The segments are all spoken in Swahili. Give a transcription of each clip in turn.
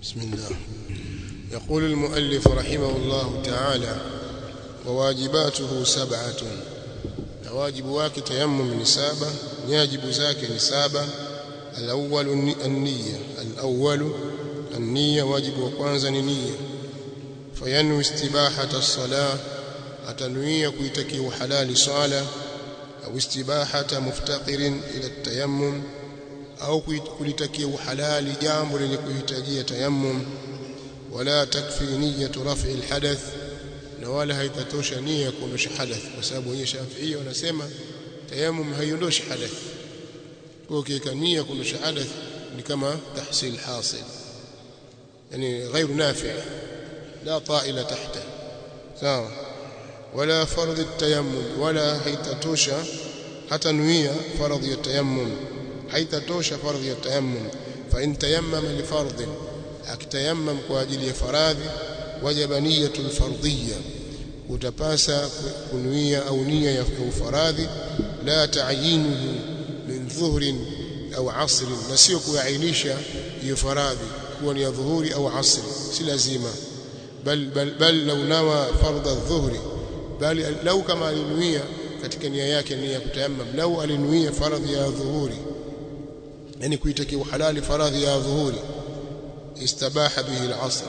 بسم الله يقول المؤلف رحمه الله تعالى وواجباته سبعة واجب wake tayammum ni saba nyajibu zake ni saba الأول النية الأول النية واجب وكwanza ni nia فينوي استباحة الصلاة أتنوي كيتكي حلال صلاة أو استباحة مفتقر إلى التيمم au kulitakia uhalali jambo lenye kuhitajia tayammum wala takfi niyyatu raf'i alhadath na wala haitatosha nia ya kuondosha hadath kwa sababu wenye Shafi'i wanasema tayammum haiondoshi hadath kwa kiweka nia kuondosha hadath ni kama tahsil hasil yani غير نافع لا طائل تحته sawa ولا فرض التيمم ولا haitatosha hata nuia faradhi ya tayammum haitatosha fardhi ya tayammum fa in tayammama li fardhin akitayammam kwa ajili ya faradhi wajaba niyatul fardhiyya utapasa kunuia au nia ya faradhi la ta'yinuhu min dhuhrin au asr na sio kuainisha hiyo faradhi kuwa ni ya dhuhuri au asri si lazima bal bal bal law nawa fardha adh-dhuhri bali lau kama alinuia katika nia yake nia ya kutayammam lau alinuia faradhi ya dhuhuri yani kuitakia halali faradhi ya dhuhuri istabaha bihi al-asr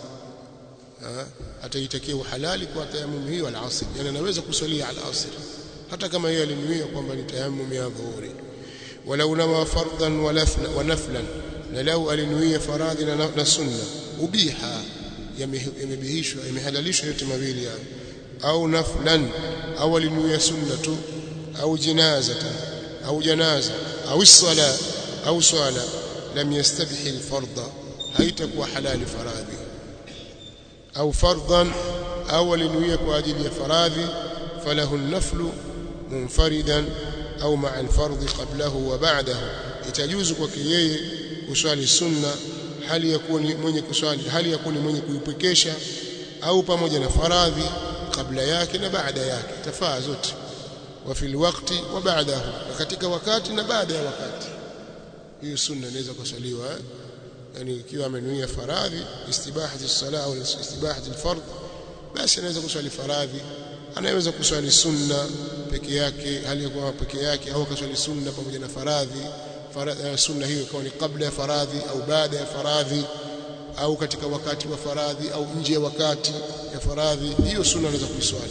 ataitakia halali kwa tayammum hiyo al-asr yani anaweza kusalia al-asr hata kama yeye alinuia kwamba ni tayammum ya dhuhuri walau nawa fardan wa naflan na lau alinuia faradhi na sunna ubiha yamebihishwa yamehalalishwa yote mawili hayo au naflan au alinuia sunna tu au jinazatan au janaza au sala au swala lam yastabih alfardha haitakuwa halali faradhi au fardhan au alinuia kwa ajili ya faradhi falahu an-naflu munfaridan au ma'a al-fardh qablahu wa ba'dahu itajuzu kwake yeye kuswali sunna hali ya kuwa mwenye kuswali hali ya kuwa mwenye kuipekesha au pamoja na faradhi kabla yake na baada yake tafaa zote wa fil waqti wa ba'dahu katika wakati na baada ya wakati hiyo sunna inaweza kusaliwa yani ikiwa amenuia faradhi istibahati as-salah au istibahati al-fard basi anaweza kuswali faradhi anaweza kuswali sunna peke yake hali ya kuwa peke yake au kuswali sunna pamoja na faradhi faradhi sunna hiyo ikawa ni kabla ya faradhi au baada ya faradhi au katika wakati wa faradhi au nje ya wakati ya faradhi hiyo sunna anaweza kuiswali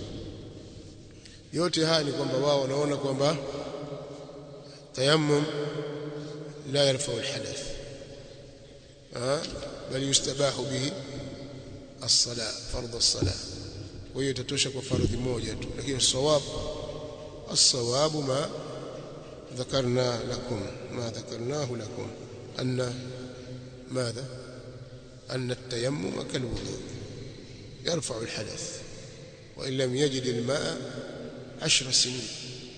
yote haya ni kwamba wao wanaona kwamba tayammum la yarfa alhadath bal yustabahu bihi as-salah fardh as-salah kwa hiyo itatosha kwa fardhi moja tu lakini sawab as-sawab ma ذكرنا لكم ما ذكرناه لكم أن ماذا أن التيمم كالوضوء يرفع الحدث وإن لم يجد الماء عشر سنين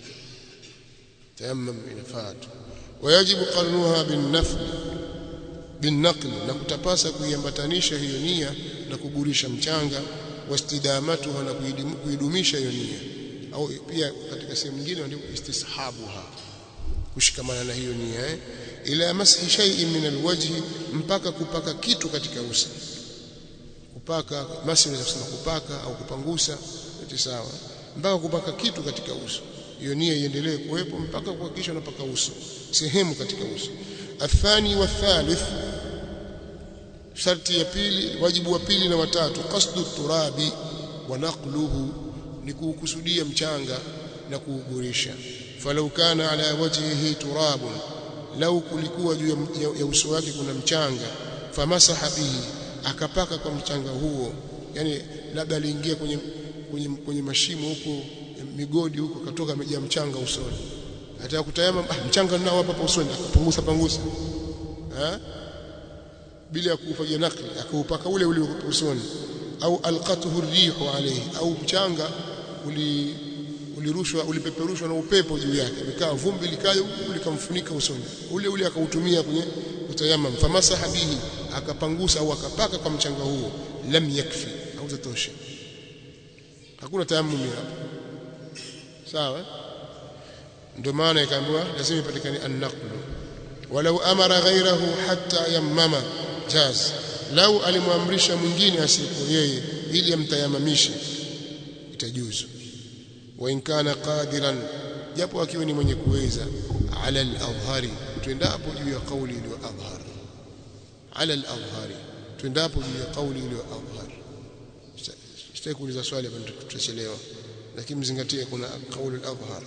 تيمم إن فات ويجب قرنها بالنفل بالنقل na kutapasa kuiambatanisha hiyo nia na kugurisha mchanga wastidamatuha na kuidumisha hiyo nia au pia katika sehemu nyingine ndio istishabuha kushikamana na hiyo nia eh ila mashi shay'in min alwajhi mpaka kupaka kitu katika uso kupaka mashi unaweza kusema kupaka au kupangusa yote sawa mpaka kupaka kitu katika uso hiyo nia iendelee kuwepo mpaka kuhakikisha unapaka uso sehemu katika uso athani wa thalith sharti ya pili wajibu wa pili na watatu qasdu turabi wa naqluhu ni kukusudia mchanga na kuugurisha falau kana ala wajhihi turabun lau kulikuwa juu ya uso wake kuna mchanga famasaha bihi akapaka kwa mchanga huo yani labda aliingia kwenye kwenye, kwenye mashimo huko migodi huko katoka amejaa mchanga usoni hata kutayama ah, mchanga nao hapa usoni akapunguza pangusa ha? bila kufanya nakli akaupaka ule ule usoni au alqatuhu rihu alayhi au mchanga uli ulirushwa ulipeperushwa na upepo juu yake ikawa vumbi likaja likamfunika usoni ule ule akautumia kwenye kutayamam famasaha bihi akapangusa au akapaka kwa mchanga huo lam yakfi au tatosha hakuna tayammum hapo sawa ndio maana ikaambiwa lazima ipatikane an-naqlu walau amara ghayrahu hatta yammama jaz lau alimwamrisha mwingine asiyekuwa yeye ili amtayamamishe itajuzu wa in kana qadiran japo akiwa ni mwenye kuweza ala al-adhhari tuendapo juu ya kauli iliyo adhhar ala al-adhhari tuendapo juu ya kauli iliyo adhhar sitaki kuuliza swali hapa tutachelewa lakini mzingatie kuna kauli al-adhhar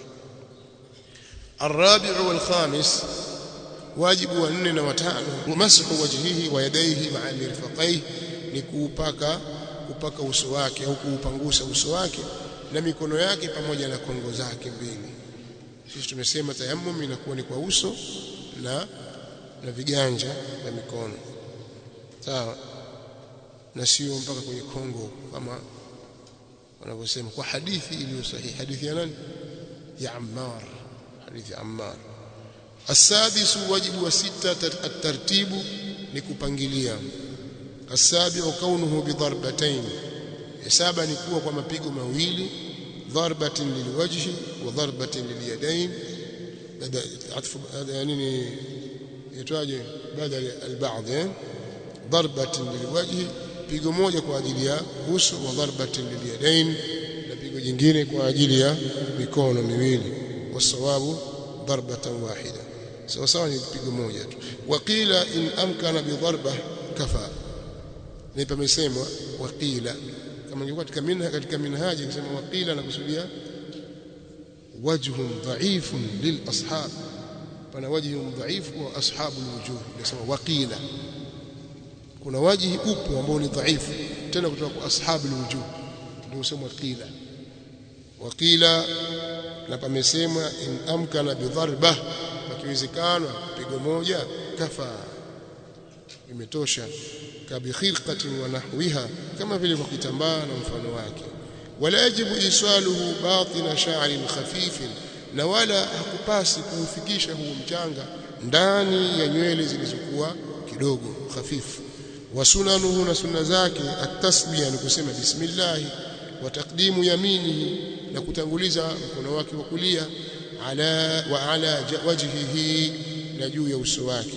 الرابع والخامس واجب wanne na watano mashu wajhihi wa yadayhi ma'a mirfaqaihi ni kuupaka kupaka uso wake au kuupangusa uso wake na mikono yake pamoja na kongo zake mbili sisi tumesema tayammum inakuwa ni kwa uso na na viganja vya mikono sawa na sio mpaka kwenye kongo kama wanavyosema kwa hadithi iliyo sahihi hadithi ya nani ya Ammar hadithi ya Ammar السادس واجب وستة الترتيب لكupangilia السابع كونه بضربتين سابع ni kuwa kwa mapigo mawili ضربة للوجه وضربة لليدين عطف يعني يتواجه بدل البعض ضربة للوجه pigo moja kwa ajili ya uso wa darbatin liliyadain na pigo jingine kwa ajili ya mikono miwili wasawabu darbatan wahida sawa sawa ni pigo moja tu waqila in amkana bi darba kafa ni pamesemwa waqila kama ingekuwa katika minha katika minhaji kusema waqila na kusudia wajhun dha'ifun lil ashab pana wajhun dha'if wa ashabul wujuh nasema waqila kuna wajihi upo ambao ni dhaifu tena kutoka kwa ashabul wujuh ndio usema qila waqila na pamesemwa in amkana bi dharba pakiwezekana pigo moja kafa imetosha kabikhirqatin wa nahwiha kama vile kwa kitambaa na mfano wake wala yajibu iswaluhu batina sha'rin khafifin na wala hakupasi kuufikisha huu mchanga ndani ya nywele zilizokuwa kidogo hafifu wa sunanuhu na sunna zake at-tasbiya ni kusema bismillah wa taqdimu yaminihi na kutanguliza mkono wake wa kulia ala wa ala wajhihi na juu ya uso wake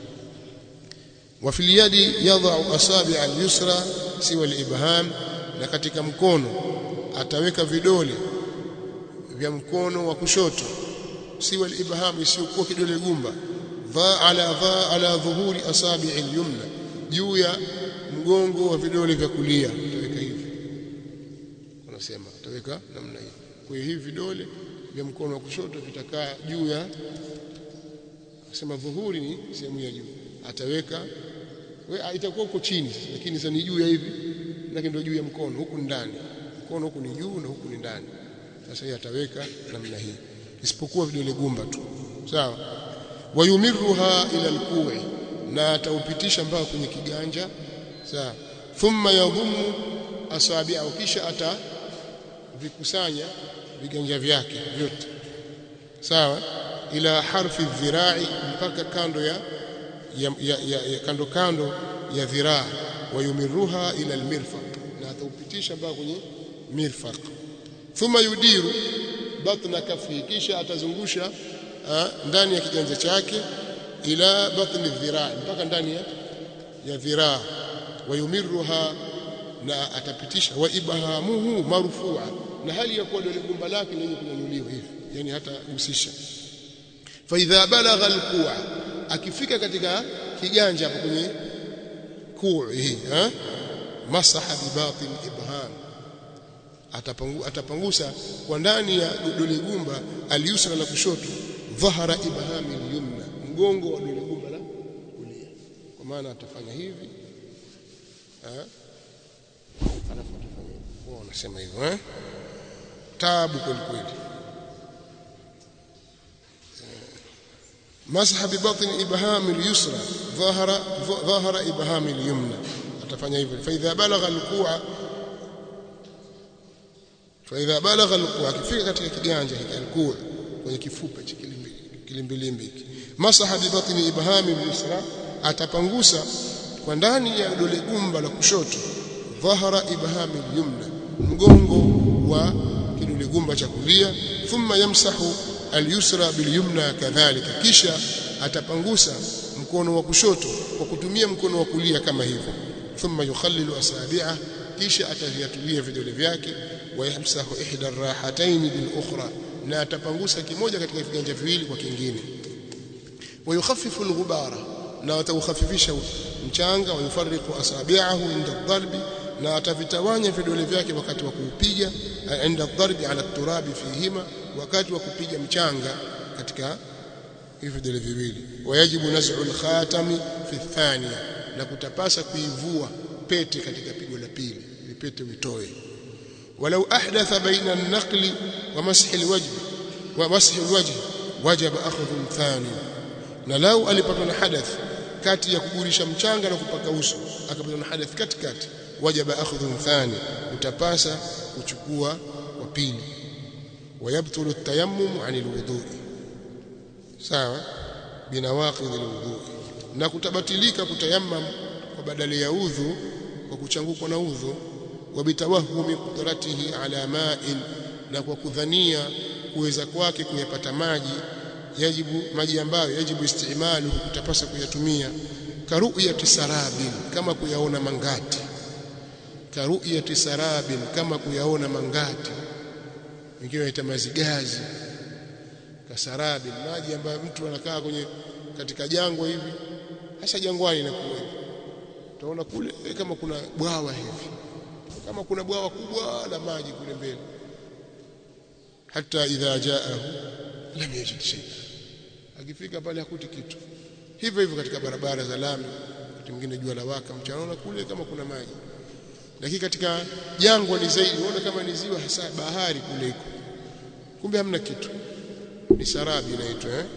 wa fil yadi yadh'u asabi' al-yusra siwa al-ibham na katika mkono ataweka vidole vya mkono wa kushoto siwa al-ibham isiyokuwa kidole gumba dha ala dha ala dhuhuri asabi' al-yumna juu ya mgongo wa vidole vya kulia ataweka hivi wanasema ataweka namna hii kwa hiyo hivi vidole vya mkono wa kushoto vitakaa juu ya sema dhuhuri ni sehemu ya juu ataweka we itakuwa huko chini lakini sasa ni juu ya hivi lakini ndio juu ya mkono huku ndani mkono huku ni juu na huku ni ndani sasa yeye ataweka namna hii isipokuwa vidole gumba tu sawa wayumiruha ila alku'i na ataupitisha mpaka kwenye kiganja sawa thumma yadhumu asabi'ahu kisha atavikusanya viganja vyake vyote sawa ila harfi dhirai mpaka kando ya, ya, ya, ya, ya kando kando ya dhiraa wayumiruha ila almirfaq na ataupitisha mpaka kwenye mirfaq thumma yudiru batna kafi kisha atazungusha ha, ndani ya kiganja chake ila batni dhiraa mpaka ndani ya, ya dhiraa wayumiruha na atapitisha wa ibhamuhu marfua na hali ya kuwa dole gumba lake lenye kunyanyuliwa hivi yani hata gusisha fa idha balagha alqu'a akifika katika kiganja hapo kwenye kuu hii ha masaha bi batin ibham atapangu, atapangusa kwa ndani ya dole gumba aliyusra la kushoto dhahara ibhami alyumna mgongo wa dole gumba la kulia kwa maana atafanya hivi ha alafu atafanya hivi wao wanasema hivyo eh taabu kweli kweli مسح ببطن ابهام اليسرى ظهر ظهر ابهام اليمنى atafanya hivyo فاذا بلغ الكوع فاذا بلغ الكوع akifika katika kiganja hiki alkuwa kwenye kifupa cha kilimbilimbi hiki masaha bibatni ibhami al-yusra atapangusa kwa ndani ya dole gumba la kushoto dhahara ibhami al-yumna mgongo wa kidole gumba cha kulia thumma yamsahu al-yusra bil-yumna kadhalika kisha atapangusa mkono wa kushoto kwa kutumia mkono wa kulia kama hivyo thumma yukhallilu asabi'ah kisha ataviatulia vidole vyake wayamsahu ihda arrahatayn bil ukhra na atapangusa kimoja katika viganja viwili kwa kingine wayukhaffifu alghubara na ataukhafifisha mchanga wayufarriqu asabi'ahu inda dharbi na atavitawanya vidole vyake wakati wa kuupiga inda dharbi ala turabi fihima wakati wa kupiga mchanga katika hivi vidole viwili wayajibu naz'u al-khatami fi thaniya na kutapasa kuivua pete katika pigo la pili pete uitoe walau ahdatha baina an-naqli wa mashi al-wajh wa mashi al-wajh wajaba akhdhu thani na lau alipatwa na hadath kati ya kugurisha mchanga na kupaka uso akapatwa na hadath katikati wajaba akhdhu thani utapasa kuchukua wa pili ويبطل التيمم عن الوضوء sawa binawaqidh alwudu na kutabatilika kutayammam kwa badala ya udhu kwa kuchangukwa na udhu wa bitawahumi qudratihi ala ma'in na kwa kudhania kuweza kwake kuyapata maji yajibu maji ambayo yajibu istimalu kutapasa kuyatumia karuyati sarabin kama kuyaona mangati karuyati sarabin kama kuyaona mangati wengine waita mazigazi kasarabi maji ambayo mtu anakaa kwenye katika jangwa hivi hasa jangwani inakuwa hivi utaona kule kama kuna bwawa hivi kama kuna bwawa kubwa la maji kule mbele hata idha jaahu lam yajid shay akifika pale hakuti kitu hivyo hivyo katika barabara za lami wakati mwingine jua la waka mchana kule kama kuna maji lakini katika jangwa ni zaidi unaona kama ni ziwa hasa bahari kule iko kumbe hamna kitu ni sarabi inaitwa eh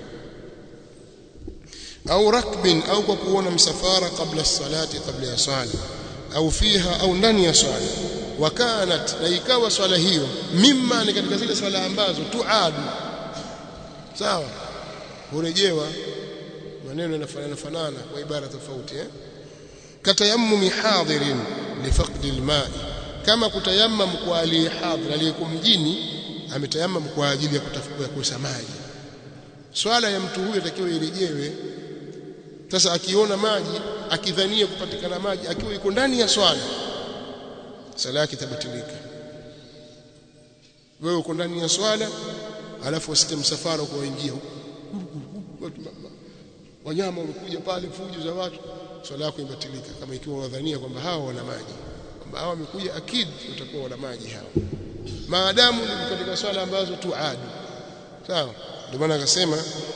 au rakbin au kwa kuona msafara kabla salati kabla ya swala au fiha au ndani ya swala wakanat na ikawa swala hiyo mimma ni katika zile swala ambazo tuadu sawa hurejewa maneno yanafanana fanana kwa ibara tofauti eh katayammumi hadirin lifaqdi alma'i kama kutayammam kwa aliyehadhir aliyeko mjini ametayamam kwa ajili ya kutafuta kukosa maji swala ya mtu huyo atakiwa irejewe sasa akiona maji akidhania kupatikana maji akiwa yuko ndani ya swala sala yake tabatilika wewe uko ndani ya swala alafu usite msafara kwa waingia wanyama wamekuja pale fujo za watu swala yako ibatilika kama ikiwa unadhania kwamba hawa wana maji kwamba hawa wamekuja akid utakuwa wana maji hawa maadamu ni katika swala ambazo tuadu sawa ndio maana akasema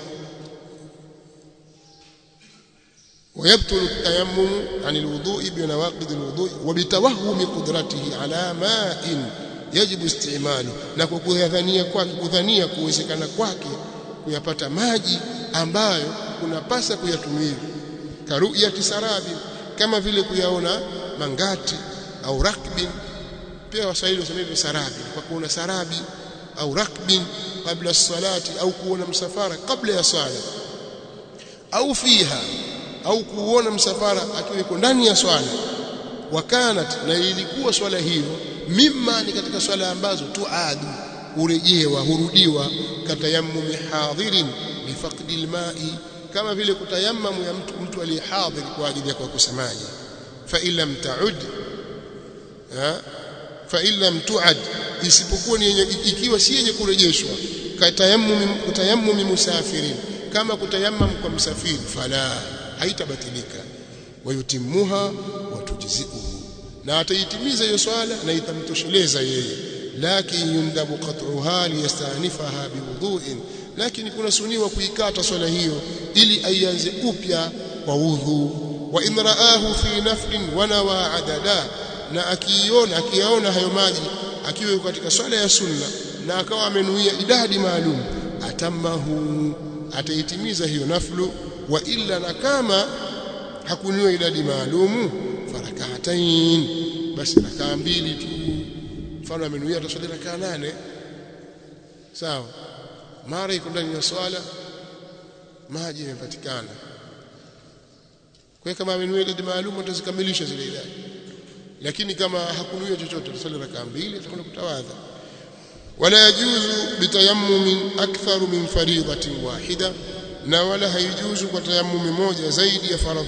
ويبطل التيمم عن الوضوء بنواقض الوضوء وبتوهم قدرته على ماء يجب استعماله na kwa kudhania kwake kudhania kuwezekana kwake kuyapata maji ambayo kunapasa kuyatumia karuyati sarabi kama vile kuyaona mangati au rakbin pia waswahili wasema sarabi kwa kuona sarabi au rakbin kabla salati au kuona msafara kabla ya sala au fiha au kuona msafara akiwa yuko ndani ya swala wakanat na ilikuwa swala hiyo mimma ni katika swala ambazo tuadu urejewa hurudiwa katayammumi hadhirin bifaqdi alma'i kama vile kutayammamu ya mtu mtu aliyehadhir kwa ajili ya kukosa maji fa illam ta'ud fa illam tu'ad isipokuwa ni yenye ikiwa si yenye kurejeshwa katayammumi kutayammumi musafirin kama kutayammam kwa msafiri fala haitabatilika wayutimuha watujziuhu na ataitimiza hiyo swala na itamtosheleza yeye lakin yundabu qat'uha liyastanifaha biwudhu'in lakini kuna suniwa kuikata swala hiyo ili aianze upya kwa udhu wa in raahu fi naflin wa nawa adada na akiona akiyaona hayo maji akiwa katika swala ya sunna na akawa amenuia idadi maalum atamahu ataitimiza hiyo naflu wa illa na kama hakuniwa idadi maalumu farakaatain basi rakaa mbili tu mfano amenuia ataswali rakaa nane sawa mara iko ndani ya swala maji yamepatikana kwa kama amenuia idadi maalumu atazikamilisha zile idadi lakini kama hakunuia chochote ataswali rakaa mbili atakwenda kutawadha wala yajuzu bitayammumin aktharu min faridatin wahida na wala haijuzu kwa tayammumi moja zaidi ya faradhi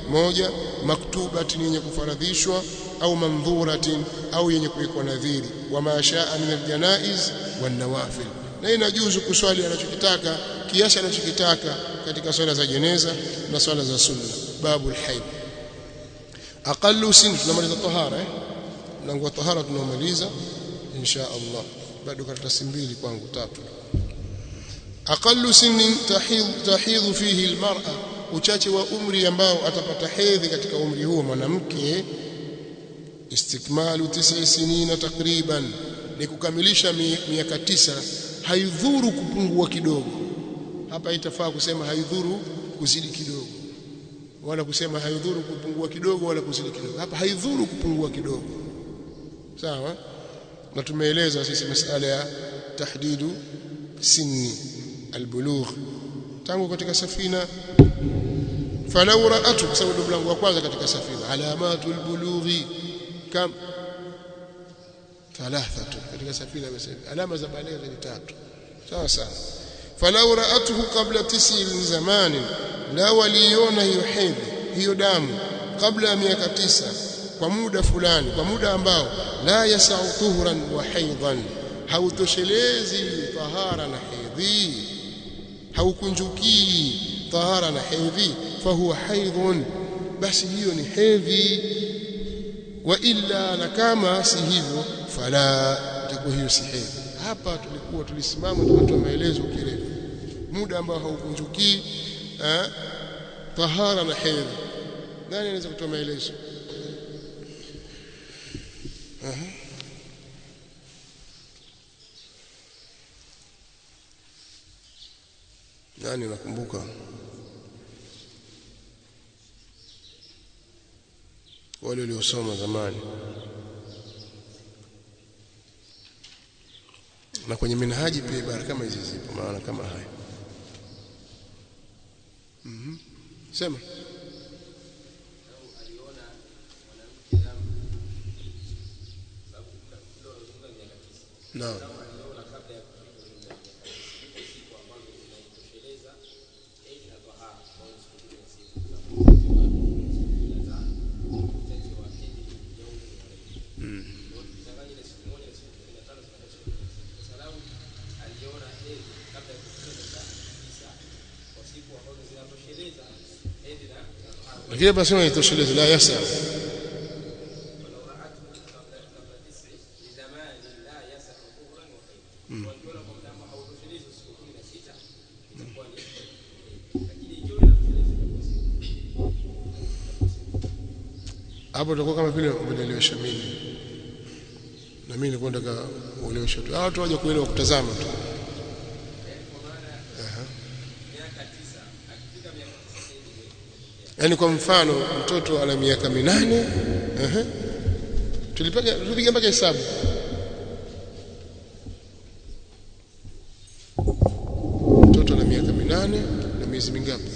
moja maktubatin yenye kufaradhishwa au mandhuratin au yenye kuwekwa nadhiri wa mashaa min aljanaiz wan nawafil na inajuzu kuswali anachokitaka kiasi anachokitaka katika swala za jeneza na swala za sunna babu alhayd aqallu sin tunamaliza tahara eh mlango wa tahara tunamaliza insha Allah bado karatasi mbili kwangu tatu aqallu sinnin tahidhu tahidhu fihi almar'a uchache wa umri ambao atapata hedhi katika umri huo mwanamke istikmalu tisa sinina takriban ni kukamilisha miaka tisa haidhuru kupungua kidogo hapa itafaa kusema haidhuru kuzidi kidogo wala kusema haidhuru kupungua kidogo wala kuzidi kidogo hapa haidhuru kupungua kidogo sawa na tumeeleza sisi masala ya tahdidu sinni albulugh tangu katika safina falau ra'atu kwa sababu mlango wa kwanza katika safina alamatu albulughi kam thalathatu katika safina amesema alama za baligh ni tatu sawa sawa falau ra'atuhu qabla tisi zamanin la waliona hiyo hedhi hiyo damu kabla ya miaka tisa kwa muda fulani kwa muda ambao la yasau tuhran wa haidhan hautoshelezi tahara na hedhi haukunjukii tahara na hedhi fahuwa haidhun basi hiyo ni hedhi wa illa na kama si hivyo fala itakuwa hiyo si hedhi hapa tulikuwa tulisimama tukatoa maelezo kirefu muda ambao haukunjukii eh, tahara na hedhi nani anaweza kutoa maelezo Aha. nani nakumbuka wale waliosoma zamani na kwenye minhaji pia ibara kama hizi zipo maana kama haya mhm mm sema Naam. lakini basi haitoshelezi la yasa hapo tutakuwa kama vile umenielewesha mimi na mimi nilikuwa nataka ueleweshe tu watu waje kuelewa kutazama tu yaani kwa mfano mtoto ana miaka minane uh tulipiga tulipiga mpaka hesabu mtoto ana miaka minane na miezi mingapi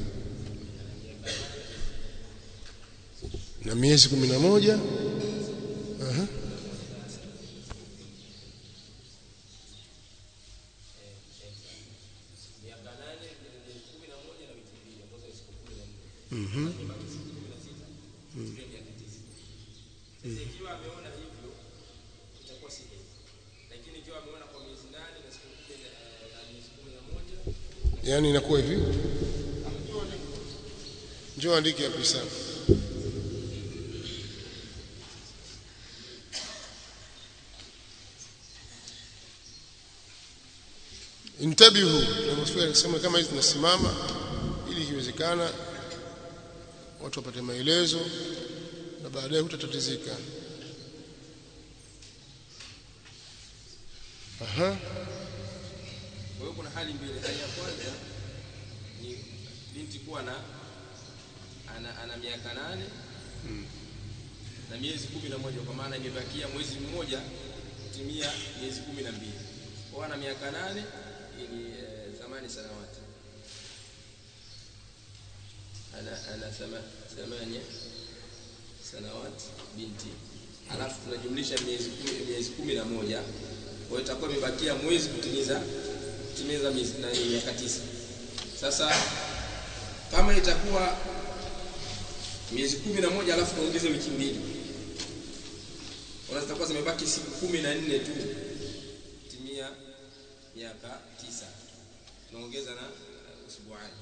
na miezi kumi na moja uh Mhm. Yaani inakuwa hivi. Njoo andike hapo sana. Intabihu, tunamsifia kusema kama hizi zinasimama ili ikiwezekana watu wapate maelezo na baadaye hutatatizika. Aha. Kwa hiyo kuna hali mbili. Hali ya kwanza ni binti kuwa na ana, ana miaka nane Mm. na miezi kumi na moja kwa maana imebakia mwezi mmoja kutimia miezi kumi na mbili. Kwa hiyo ana miaka nane ni eh, thamani sanawati ana ana thama, thamania sanawati binti, alafu tunajumlisha miezi kumi, miezi kumi na moja kwa hiyo itakuwa imebakia mwezi kutimiza kutimiza miezi na miaka tisa. Sasa kama itakuwa miezi kumi na moja alafu tuongeze wiki mbili zitakuwa zimebaki siku kumi na nne tu timia miaka tisa tunaongeza na uh, usbuani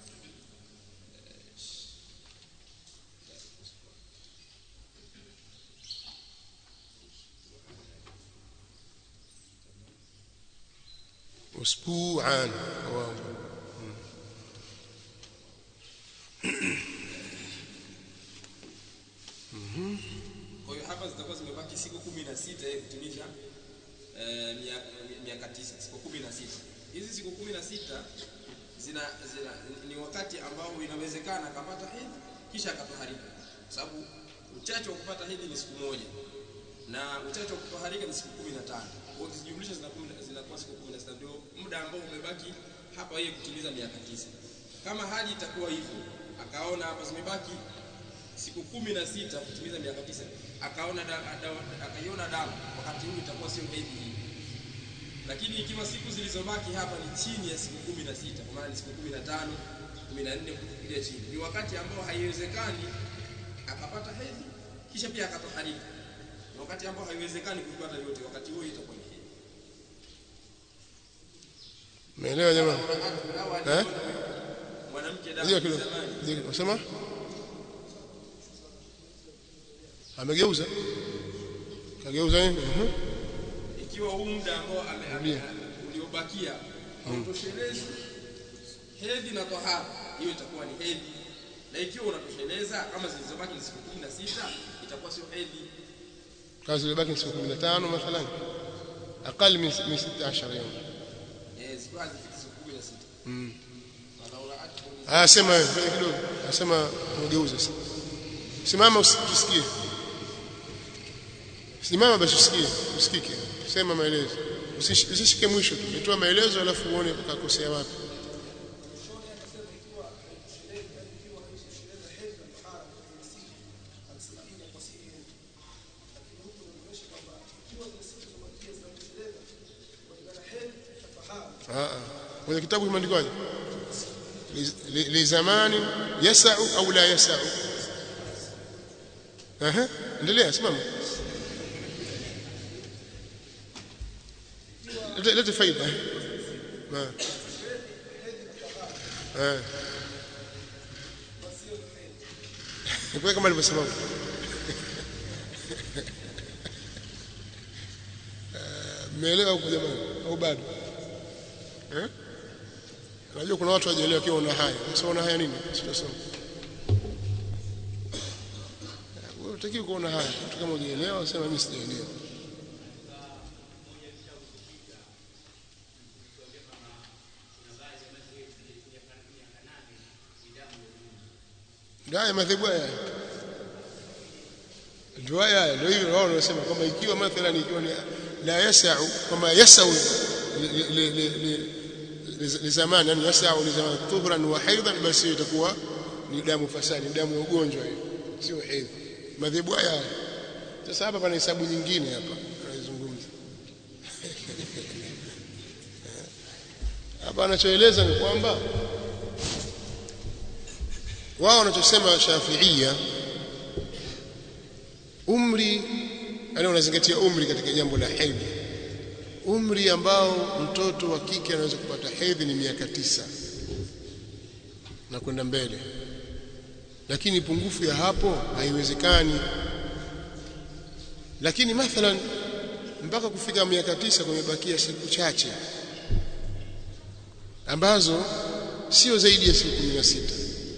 usbu'an wow. kwa hiyo hapa zitakuwa zimebaki siku kumi na sita ili kutimiza eh, miaka, miaka tisa siku kumi na sita hizi siku kumi na sita zina, zina ni wakati ambao inawezekana akapata hedhi kisha akatoharika sababu uchache wa kupata hedhi ni siku moja na uchache wa kutoharika ni siku kumi na tano kwa ukizijumlisha zinakuwa siku kumi na sita ndio muda ambao umebaki hapa yeye kutimiza miaka tisa kama hali itakuwa hivyo akaona hapa zimebaki siku kumi na sita kutimiza miaka tisa akaona da, da, akaiona damu wakati huu itakuwa sio hedhi hii lakini ikiwa siku zilizobaki hapa ni chini ya siku kumi na sita kwa maana ni siku kumi na tano kumi na nne kuja chini ni wakati ambao haiwezekani akapata hedhi kisha pia akatoharika ni wakati ambao haiwezekani kuipata yote wakati huo itakuwa ni hedhi Umeelewa jamaa? Eh? mwanamke Ndio damu kidogo. zamani Ndio unasema? Amegeuza? Kageuza nini? Mhm. ikiwa huu muda ambao ame- ame- Rudia. uliobakia hautoshelezi hedhi na tohara hiyo itakuwa ni hedhi na ikiwa unatosheleza kama zilizobaki ni siku kumi na sita itakuwa sio hedhi Kazi zilibaki ni siku 15 mathalan. Aqal min min 16 yawm. Eh, zikiwa hazifiki siku kumi na sita Mm. Walau ra'athu Ah, sema wewe ngoja kidogo. Nasema ugeuze sasa. Simama usi- tusikie. Simama basi usikie, usikike. Sema maelezo. Usish- Usishike mwisho tu. Toa maelezo alafu uone ukakosea wapi. Ah, ah. Kwenye kitabu kimeandikwaje? Li- li- Lizamani yasau au la yasau? Aha, endelea simama. Lete lete faida. Ma. Eh. Kwa kama alivyosema. Eh, Mmeelewa huko jamani au bado? Eh? Unajua kuna watu wajielewa kiwa una haya. Sasa una haya nini? Sitasoma. Wewe utakiwa kuona haya. Mtu kama hujaelewa sema mimi sijaelewa. Ndio haya madhehebu haya. Ndio haya haya, ndio hivyo wao wanasema kwamba ikiwa mathalan ikiwa ni la yasau kama yasau li- li- li- li- li zamani yani yasau li zamani tuhran wa haidan basi itakuwa ni damu fasadi ni damu ya ugonjwa hiyo sio hedhi madhehebu haya haya. sasa hapa pana hesabu nyingine hapa anaizungumza hapa anachoeleza ni kwamba wao wanachosema Shafiia umri yani wanazingatia umri katika jambo la hedhi umri ambao mtoto wa kike anaweza kupata hedhi ni miaka tisa na kwenda mbele lakini pungufu ya hapo haiwezekani lakini mathalan mpaka kufika miaka tisa kumebakia siku chache ambazo sio zaidi ya siku kumi na sita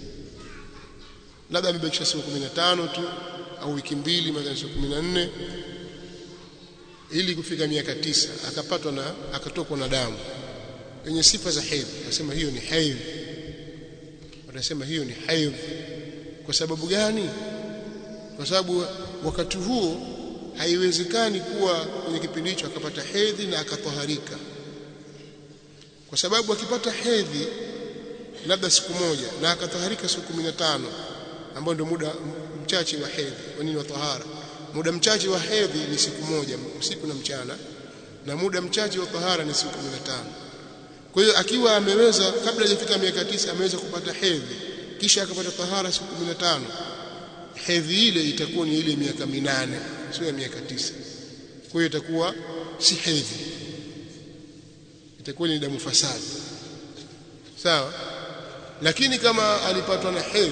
labda amebakisha siku 15 tu au wiki mbili mathalan siku 14 ili kufika miaka tisa akapatwa na akatokwa na damu yenye sifa za hedhi akasema hiyo ni hedhi watasema hiyo ni hedhi kwa sababu gani kwa sababu wakati huo haiwezekani kuwa kwenye kipindi hicho akapata hedhi na akatoharika kwa sababu akipata hedhi labda siku moja na akatoharika siku 15 ambao ndio muda mchache wa hedhi kwa nini wa tahara muda mchache wa hedhi ni siku moja usiku na mchana na muda mchache wa tahara ni siku 15 kwa hiyo akiwa ameweza kabla hajafika miaka tisa ameweza kupata hedhi kisha akapata tahara siku 15 hedhi ile itakuwa ni ile miaka minane sio ya miaka tisa kwa hiyo itakuwa si hedhi itakuwa ni damu fasadi sawa lakini kama alipatwa na hedhi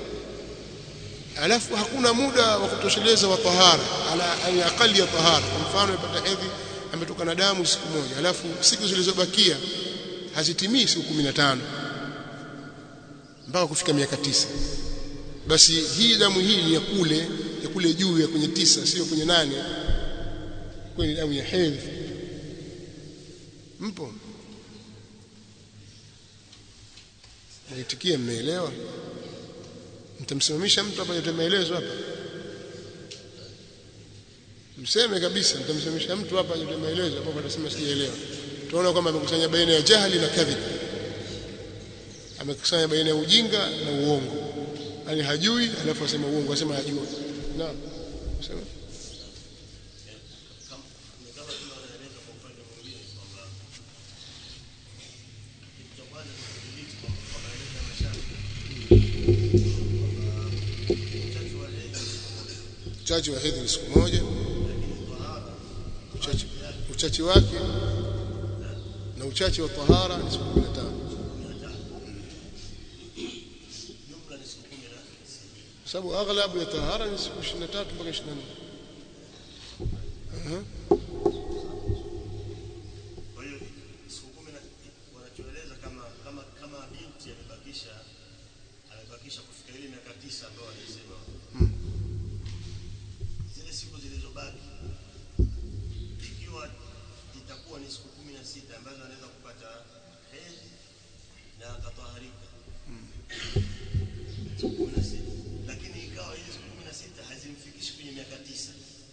alafu hakuna muda wa kutosheleza wa tahara ala ala aqali ya tahara kwa mfano amepata hedhi ametoka na damu siku moja alafu siku zilizobakia hazitimii siku 15 mpaka kufika miaka tisa basi hii damu hii ni ya kule ya kule juu ya kwenye tisa sio kwenye nane kwenye damu ya hedhi mpo naitikia mmeelewa mtamsimamisha mtu hapa yote maelezo hapa mseme kabisa mtamsimamisha mtu hapa yote maelezo hapo atasema sijaelewa tunaona kwamba amekusanya baina ya jahili na kadhib amekusanya baina ya ujinga na uongo yani hajui alafu asema uongo asema hajui naam sema uchache wa hedhi ni siku moja uchache uchache wake na uchache wa tahara ni siku 15 sababu aghlabu ya tahara ni siku 23 mpaka 24 Aha. Kwa hiyo siku kumi na wanachoeleza kama kama kama binti amebakisha amebakisha kufika ile miaka tisa ambayo wanasema zile siku zilizobaki ikiwa itakuwa ni siku kumi na sita ambazo anaweza kupata hedhi na akataharika siku kumi na sita lakini ikawa hizi siku kumi na sita hazimfikishi kwenye miaka tisa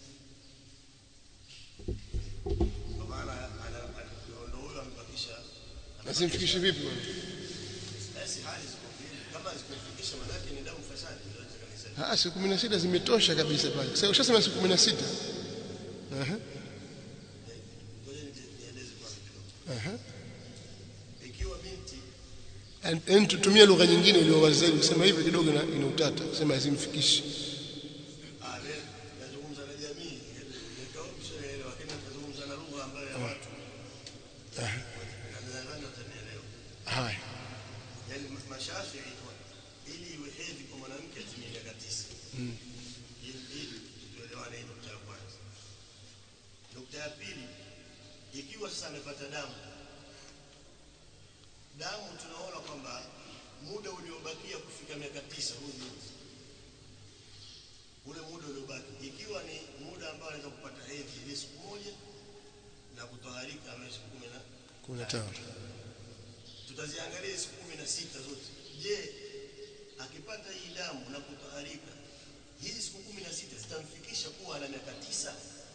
kwa maana ana- ana- ndo huyo amebakisha Asimfikishe vipi bwana? basi hali ziko mbili. kama zikufikisha manake ni damu fasadi ndio nataka niseme Ah, siku 16 zimetosha kabisa pale. Sasa ushasema siku 16. Aha. ngoja nije- nieleze kwanza kidogo Aha. ikiwa binti Yaani tutumie lugha nyingine iliyo wazi zaidi kusema hivi kidogo ina, ina utata. Kusema hazimfikishi. ah, le- nazungumza na jamii nikawa mshaelewa lakini nazungumza na lugha ambayo ya watu na nadhani watanielewa Haya. yaani ma- mashafii ili iwe hedhi kwa mwanamke atimie miaka tisa ili ili tuelewane hii nukta ya kwanza nukta ya pili ikiwa sasa amepata damu damu tunaona kwamba muda uliobakia kufika miaka tisa huu binti ule muda uliobaki ikiwa ni muda ambao anaweza kupata hedhi ile siku moja na kutoharika ama siku kumi na 15. tutaziangalia siku kumi na sita zote. Je, akipata hii damu na kutoharika, hizi siku kumi na sita zitamfikisha kuwa ana miaka tisa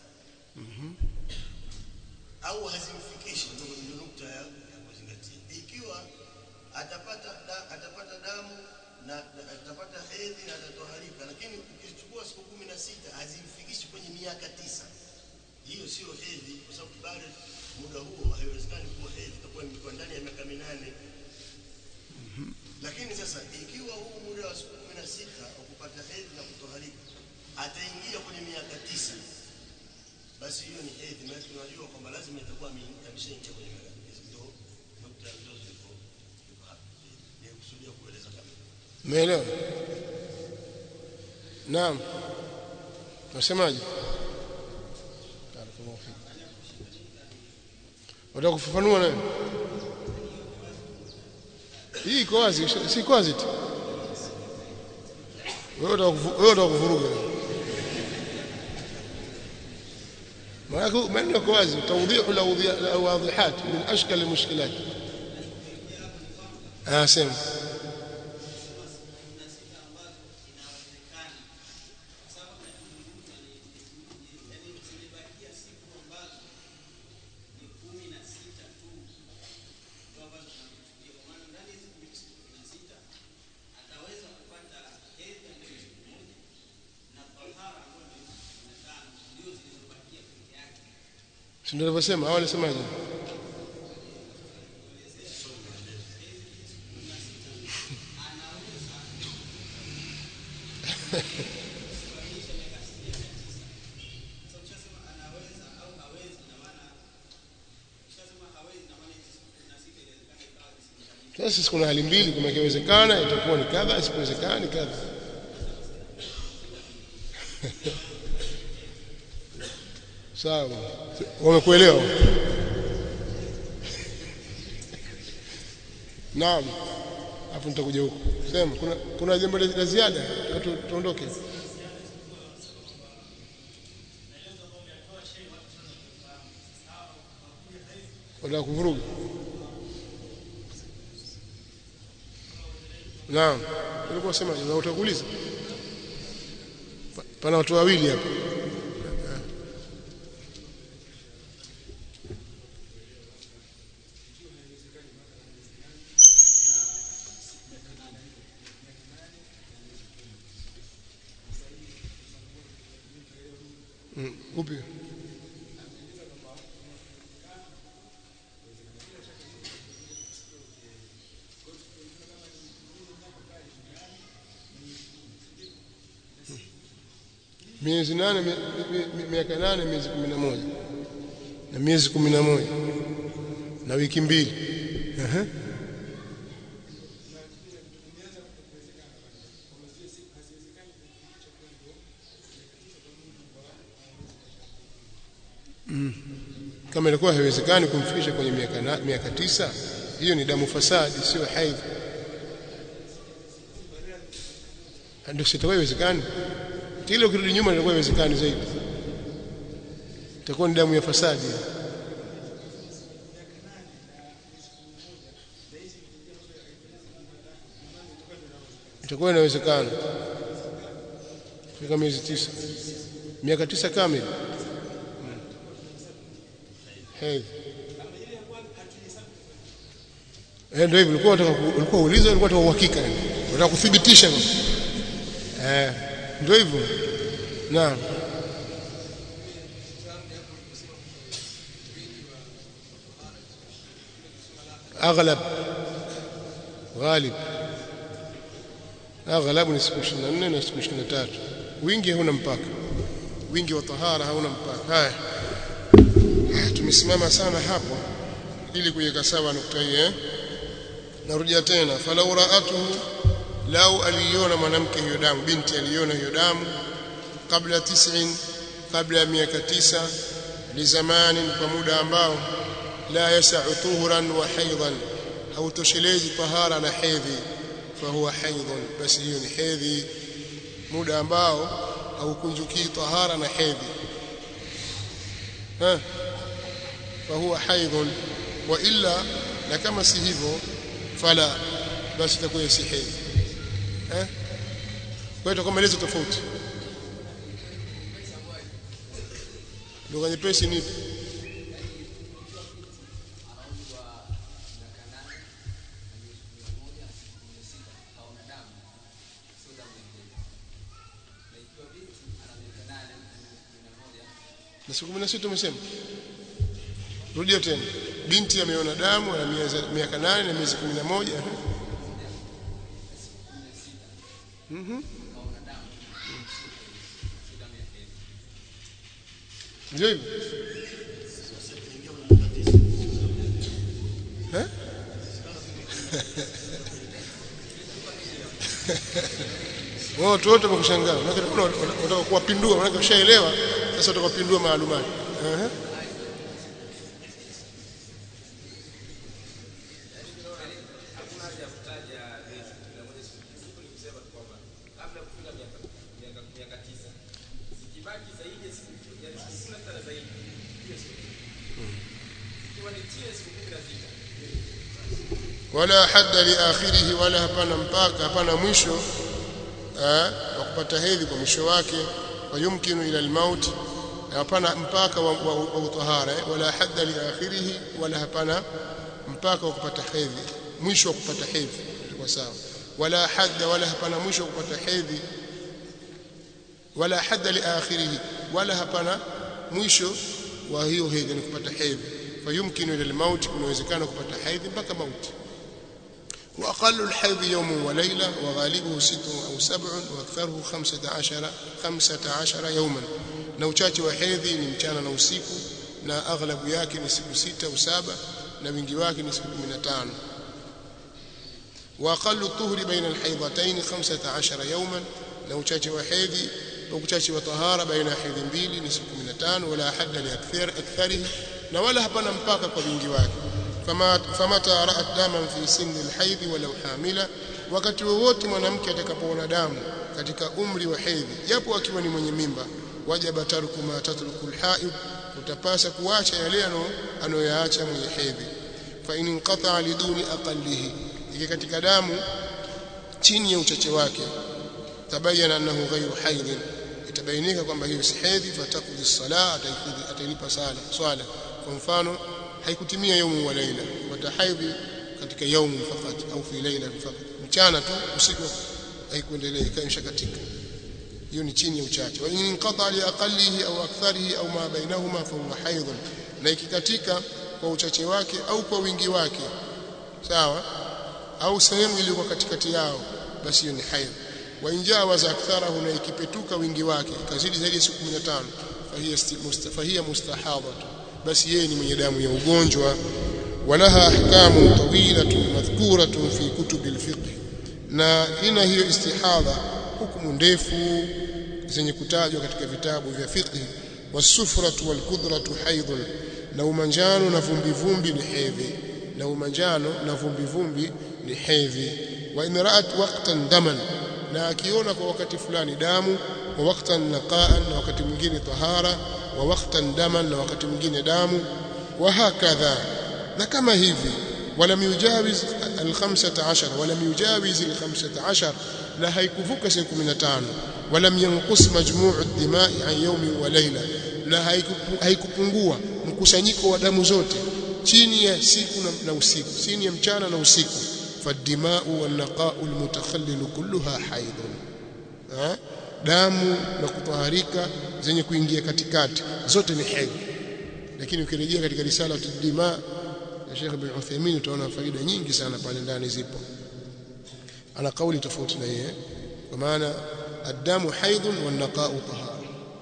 au hazimfikishi? Ndio ndio nukta ya ya kuzingatia. Ikiwa atapata da, atapata damu na, na atapata hedhi na atatoharika, lakini ukichukua siku kumi na sita hazimfikishi kwenye miaka tisa hiyo sio hedhi kwa sababu bado muda huo haiwezekani kuwa hedhi itakuwa imekuwa ndani ya miaka minane lakini sasa ikiwa huu muda wa siku kumi na sita wa kupata hedhi na kutoharika ataingia kwenye miaka tisa basi hiyo ni hedhi maana tunajua kwamba lazima itakuwa ame- ameshaingia kwenye miaka tisa ndio nukta ndio zilipo zilipo hapa ni kusudia kueleza kama Umeelewa? Naam. Unasemaje? Barakallahu fik. Unataka kufafanua nayo? Hii iko wazi, si iko wazi tu. Wewe unataka kuvu- wewe unataka kuvuruga. Maana maneno yako wazi, tawdihu al-awadihat min ashkal al-mushkilat. Ah, sema. Si ndio alivyosema au alisemaje? sasa kuna hali mbili kama ikiwezekana itakuwa ni kadha isipowezekana ni kadha sawa wamekuelewa naam hapo nitakuja huko sema kuna kuna jambo la ziada tu- tuondoke wala kuvuruga naam ulikuwa sema na utakuuliza Pa- pana watu wawili hapa Mm, upi miezi nane mi- mi- mi- miaka nane miezi kumi na moja na miezi kumi na moja na wiki mbili Ehe. Mm. kama ilikuwa haiwezekani kumfikisha kwenye miaka na- miaka tisa hiyo ni damu fasadi sio haidh ndio sitakuwa haiwezekani kile ukirudi nyuma itakuwa haiwezekani zaidi itakuwa ni damu ya fasadi itakuwa inawezekana fika miezi tisa miaka tisa kamili Mm. hedhi Eh, ndio hivyo ulikuwa unataka ku- ulikuwa uuliza ulikuwa unataka uhakika yani. unataka kuthibitisha eh ndio hivyo naam aghlab ghalib aghlab ni siku 24 na siku 23 wingi hauna mpaka wingi wa tahara hauna mpaka haya tumesimama sana hapo ili kuiweka sawa nukta hii eh narudia tena falau raatuhu lau aliona mwanamke hiyo damu binti aliona hiyo damu kabla tis'in kabla ya miaka tisa lizamanin kwa muda ambao la yasau tuhuran wa haidhan hautoshelezi tahara na hedhi fahuwa haidhun basi hiyo ni hedhi muda ambao haukunjukii tahara na hedhi ha fahuwa haidhun wa illa na kama si hivyo fala basi itakuwa si hedhi eh kwa hiyo itakuwa maelezo tofauti lugha nyepesi ni ipi? na siku 16 umesema rudia tena binti ameona damu ana miezi- miaka nane na miezi 11 eh? Mhm. ndio hivyo Eh? Wao watu wote wamekushangaa. Maana kuna wanataka kuwapindua, maana ushaelewa, sasa utakapindua maalumati. Ehe. hakuna haja ya kutaja miezi kumi na moja siku siku ni kusema tu kwamba kabla ya kufika miaka miaka miaka tisa zikibaki zaidi ya siku yani siku kumi na sita na zaidi hiyo sio ikiwa ni chini ya siku kumi na sita wala hadda li akhirih wala hapana mpaka hapana mwisho eh, wa kupata hedhi kwa mwisho wake wa yumkinu ila almaut hapana mpaka wa, wa, wa utahara eh, wala hadda li akhirih wala hapana mpaka wa kupata hedhi mwisho wa kupata hedhi kwa sawa wala hadda wala hapana mwisho wa kupata hedhi wala hadda li akhirih wala hapana mwisho wa hiyo hedhi ni kupata hedhi fayumkinu ila almaut kunawezekana kupata hedhi mpaka mauti وأقل الحيض يوم وليلة وغالبه ست أو سبع وأكثره خمسة عشر خمسة عشر يوما na uchache wa hedhi ni mchana na usiku na aghlabu yake ni siku sita au saba na wingi wake ni siku 15 wa aqallu tuhri baina alhaydatayn 15 yawman na uchache wa hedhi na uchache wa tahara baina ya hedhi mbili ni siku 15 wala hadda li akthar aktharihi na wala hapana mpaka kwa wingi wake fama famata ra'at daman fi sinni alhaydh walau hamila wakati wowote mwanamke atakapoona damu katika umri wa hedhi japo akiwa ni mwenye mimba wajaba tarku ma tatruku alhaid utapasa kuacha yale anoyaacha mwenye hedhi fa in inqata liduni aqallihi iki katika damu chini ya uchache wake tabayana annahu ghayru haidh itabainika kwamba hiyo si hedhi fatakudhi sala atailipa sala swala kwa mfano haikutimia yaumu wa laila watahaidhi katika yaumu fakat au fi laila fakat mchana tu usiku haikuendelea ikaisha katika hiyo ni chini ya uchache wa in inqata li aqallihi au aktharihi au ma bainahuma fa huwa haidh na ikikatika kwa uchache wake au kwa wingi wake sawa au sehemu iliyokuwa katikati yao basi hiyo ni haidh wa injawaza aktharahu na ikipetuka wingi wake ikazidi zaidi ya siku 15 fahiya mustafahiya mustahadhatu basi yeye ni mwenye damu ya ugonjwa walaha ahkamu tawilatun madhkuratun fi kutubi alfiqh na ina hiyo istihadha hukumu ndefu zenye kutajwa katika vitabu vya fiqh wasufratu walkudratu haidhun na umanjano na vumbi vumbi ni hedhi na umanjano na vumbi vumbi ni hedhi wa in ra'at waqtan daman na akiona kwa wakati fulani damu wa waqtan naqaan na wakati mwingine tahara wa waqtan daman na wakati mwingine damu wa hakadha na kama hivi wala yujawiz al-15 wala yujawiz al-15 la haikuvuka siku 15 wala yanqus majmuu ad-dima'i an yawmi wa layla na haikupungua mkusanyiko wa damu zote chini ya siku na usiku chini ya mchana na usiku fadimau walnaqau almutakhallil kulluha haidun damu na kutaharika zenye kuingia katikati zote ni hedhi lakini ukirejea katika risala tudima ya Sheikh bin Uthaymeen utaona faida nyingi sana pale ndani zipo ana kauli tofauti na yeye kwa maana الدم حيض والنقاء طهارة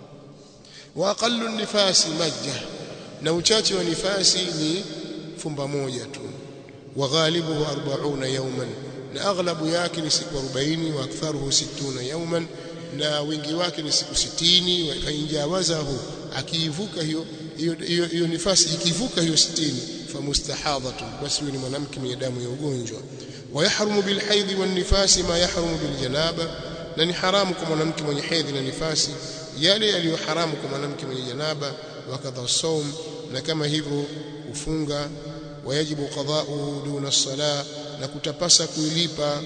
وأقل النفاس مجة na uchache wa nifasi ni fumba moja tu wa ghalibuhu 40 yawman na aghlabu yake ni siku 40 wa aktharuhu 60 yawman na wingi wake ni siku 60 wa injawazahu akiivuka hiyo hiyo hiyo nifasi ikivuka hiyo 60 famustahadhatu basi huyo ni mwanamke mwenye damu ya ugonjwa wa yahrumu bil haidhi wan nifasi ma yahrumu bil janaba na ni haramu kwa mwanamke mwenye hedhi na nifasi yale yaliyo haramu kwa mwanamke mwenye janaba wakadha saum na kama hivyo kufunga wayajibu qada'u duna sala na kutapasa kuilipa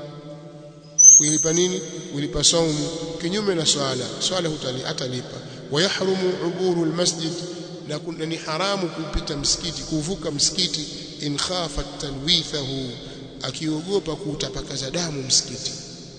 kuilipa nini kuilipa saumu kinyume na swala swala hutali atalipa wayahrumu uburu almasjid na ni haramu kupita msikiti kuvuka msikiti in khafa talwithahu akiogopa kutapakaza damu msikiti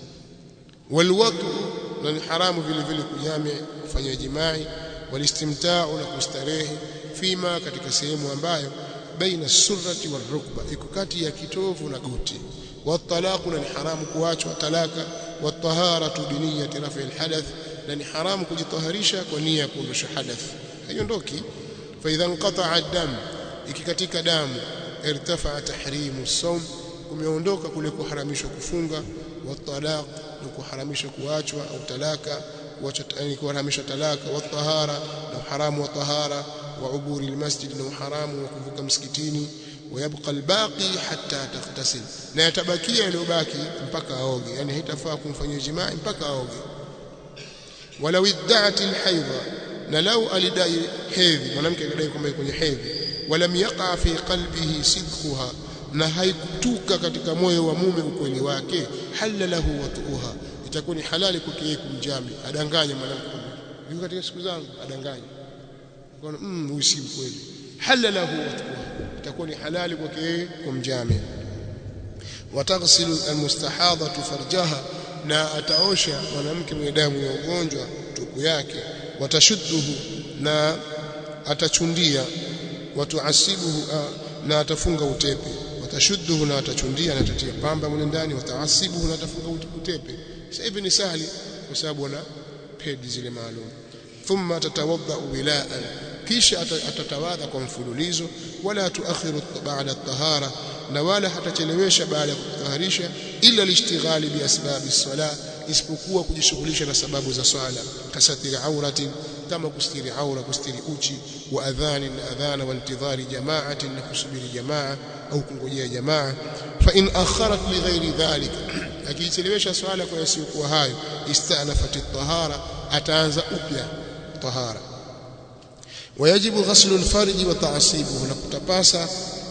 walwatu na ni haramu vile vile kujame kufanya jimai walistimta'u na kustarehe fima katika sehemu ambayo baina surrati warukba iko kati ya kitovu na goti watalaqu na ni haramu kuachwa talaka wataharatu biniyati rafi alhadath na ni haramu kujitaharisha kwa nia ya kuondosha hadath haiondoki fa idha inqata'a ad-dam ikikatika damu irtafa'a tahrimu sawm kumeondoka kule kuharamishwa kufunga watalaq na kuharamishwa kuachwa au talaka kuharamisha talaka watahara na haramu wa tahara wa uburi almasjid na haramu wa kuvuka msikitini ويبقى الباقي حتى تغتسل na yatabakia yaliyobaki mpaka aoge yani haitafaa kumfanyia jimaa mpaka aoge walau idda'at alhaidha na lau alidai hedhi mwanamke alidai kwamba kwenye hedhi walam yaqa fi qalbihi sidquha na haikutuka katika moyo wa mume ukweli wake halala lahu watuha itakuwa ni halali kwake yeye kumjami adanganye mwanamke yuko katika siku zangu adanganye kwa mm huyu si mkweli halala lahu watuha itakuwa ni halali kwake yeye kumjami wataghsilu almustahadhatu farjaha na ataosha mwanamke mwenye damu ya ugonjwa tupu yake watashudduhu na atachundia watuasibuhu na atafunga utepe watashudduhu na atachundia na atatia pamba mle ndani wataasibuhu na atafunga utepe sasa hivi ni sahali kwa sababu wana pedi zile maalum thumma tatawadda wilaan kisha atatawadha kwa mfululizo wala tuakhiru ba'da at-tahara na wala hatachelewesha baada ya kutaharisha ila lishtighali bi asbabi sala isipokuwa kujishughulisha na sababu za swala kasatiri aurati kama kustiri aura kustiri uchi wa adhani na adhana wa intidhari jamaatin na kusubiri jamaa au kungojea jamaa fa in akharat li ghairi dhalik akichelewesha swala kwa yasiyokuwa hayo istanafat at-tahara ataanza upya tahara wayajibu ghaslu al-farji wa ta'sibuhu na kutapasa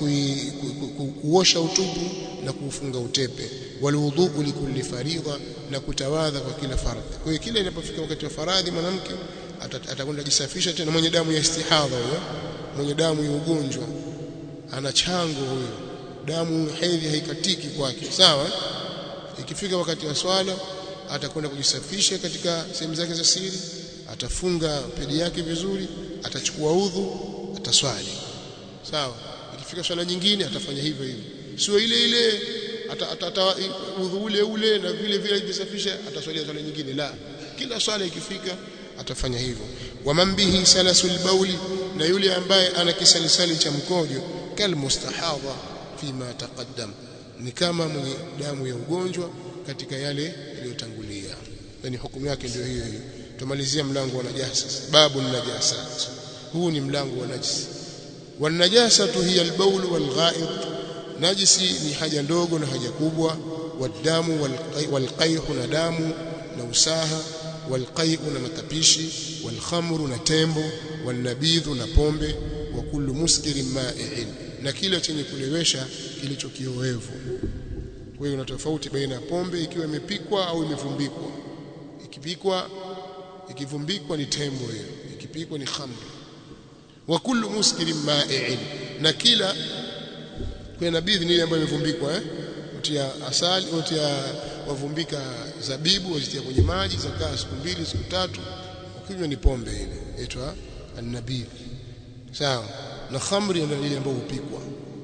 kuosha utupu na kuufunga utepe walwudhu likulli faridha na kutawadha kwa kila faradhi kwa hiyo kila inapofika wakati wa faradhi mwanamke atakwenda jisafisha tena mwenye damu ya istihadha huyo mwenye damu ya ugonjwa ana chango huyo damu hedhi haikatiki kwake sawa ikifika wakati wa swala atakwenda kujisafisha katika sehemu zake za siri atafunga pedi yake vizuri atachukua udhu ataswali sawa ikifika swala nyingine atafanya hivyo hivyo sio ile ile ata udhu ule ule na vile vile ajisafisha ataswalia swala nyingine la kila swala ikifika atafanya hivyo waman bihi salasul bauli na yule ambaye ana kisalisali cha mkojo kal mustahadha fima taqaddam ni kama mwenye damu ya ugonjwa katika yale yaliyotangulia yani hukumu yake ndio hiyo hiyo tumalizia mlango wa najasa babu najasat huu ni mlango wa najisi والنجاسه هي البول والغائط najisi ni haja ndogo na haja kubwa wadamu walqaihu na damu na usaha walqaihu na matapishi walkhamru na tembo walnabidhu na pombe wa kullu muskirin ma'i'in na kila chenye kulewesha kilicho kiowevu kwa hiyo una tofauti baina ya pombe ikiwa imepikwa au imevumbikwa ikipikwa ikivumbikwa ni tembo hiyo ikipikwa ni khamru wa kullu muskirin ma'i'in na kila kwa nabidhi ni ile ambayo imevumbikwa eh utia asali utia wavumbika zabibu wazitia kwenye maji zakaa siku mbili siku tatu ukinywa ni pombe ile inaitwa an-nabidh sawa na khamri ndio ile ambayo hupikwa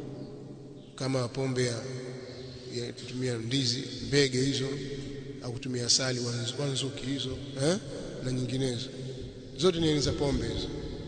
kama pombe ya, ya kutumia ndizi mbege hizo au kutumia asali wanzuki hizo eh na nyinginezo zote ni za pombe hizo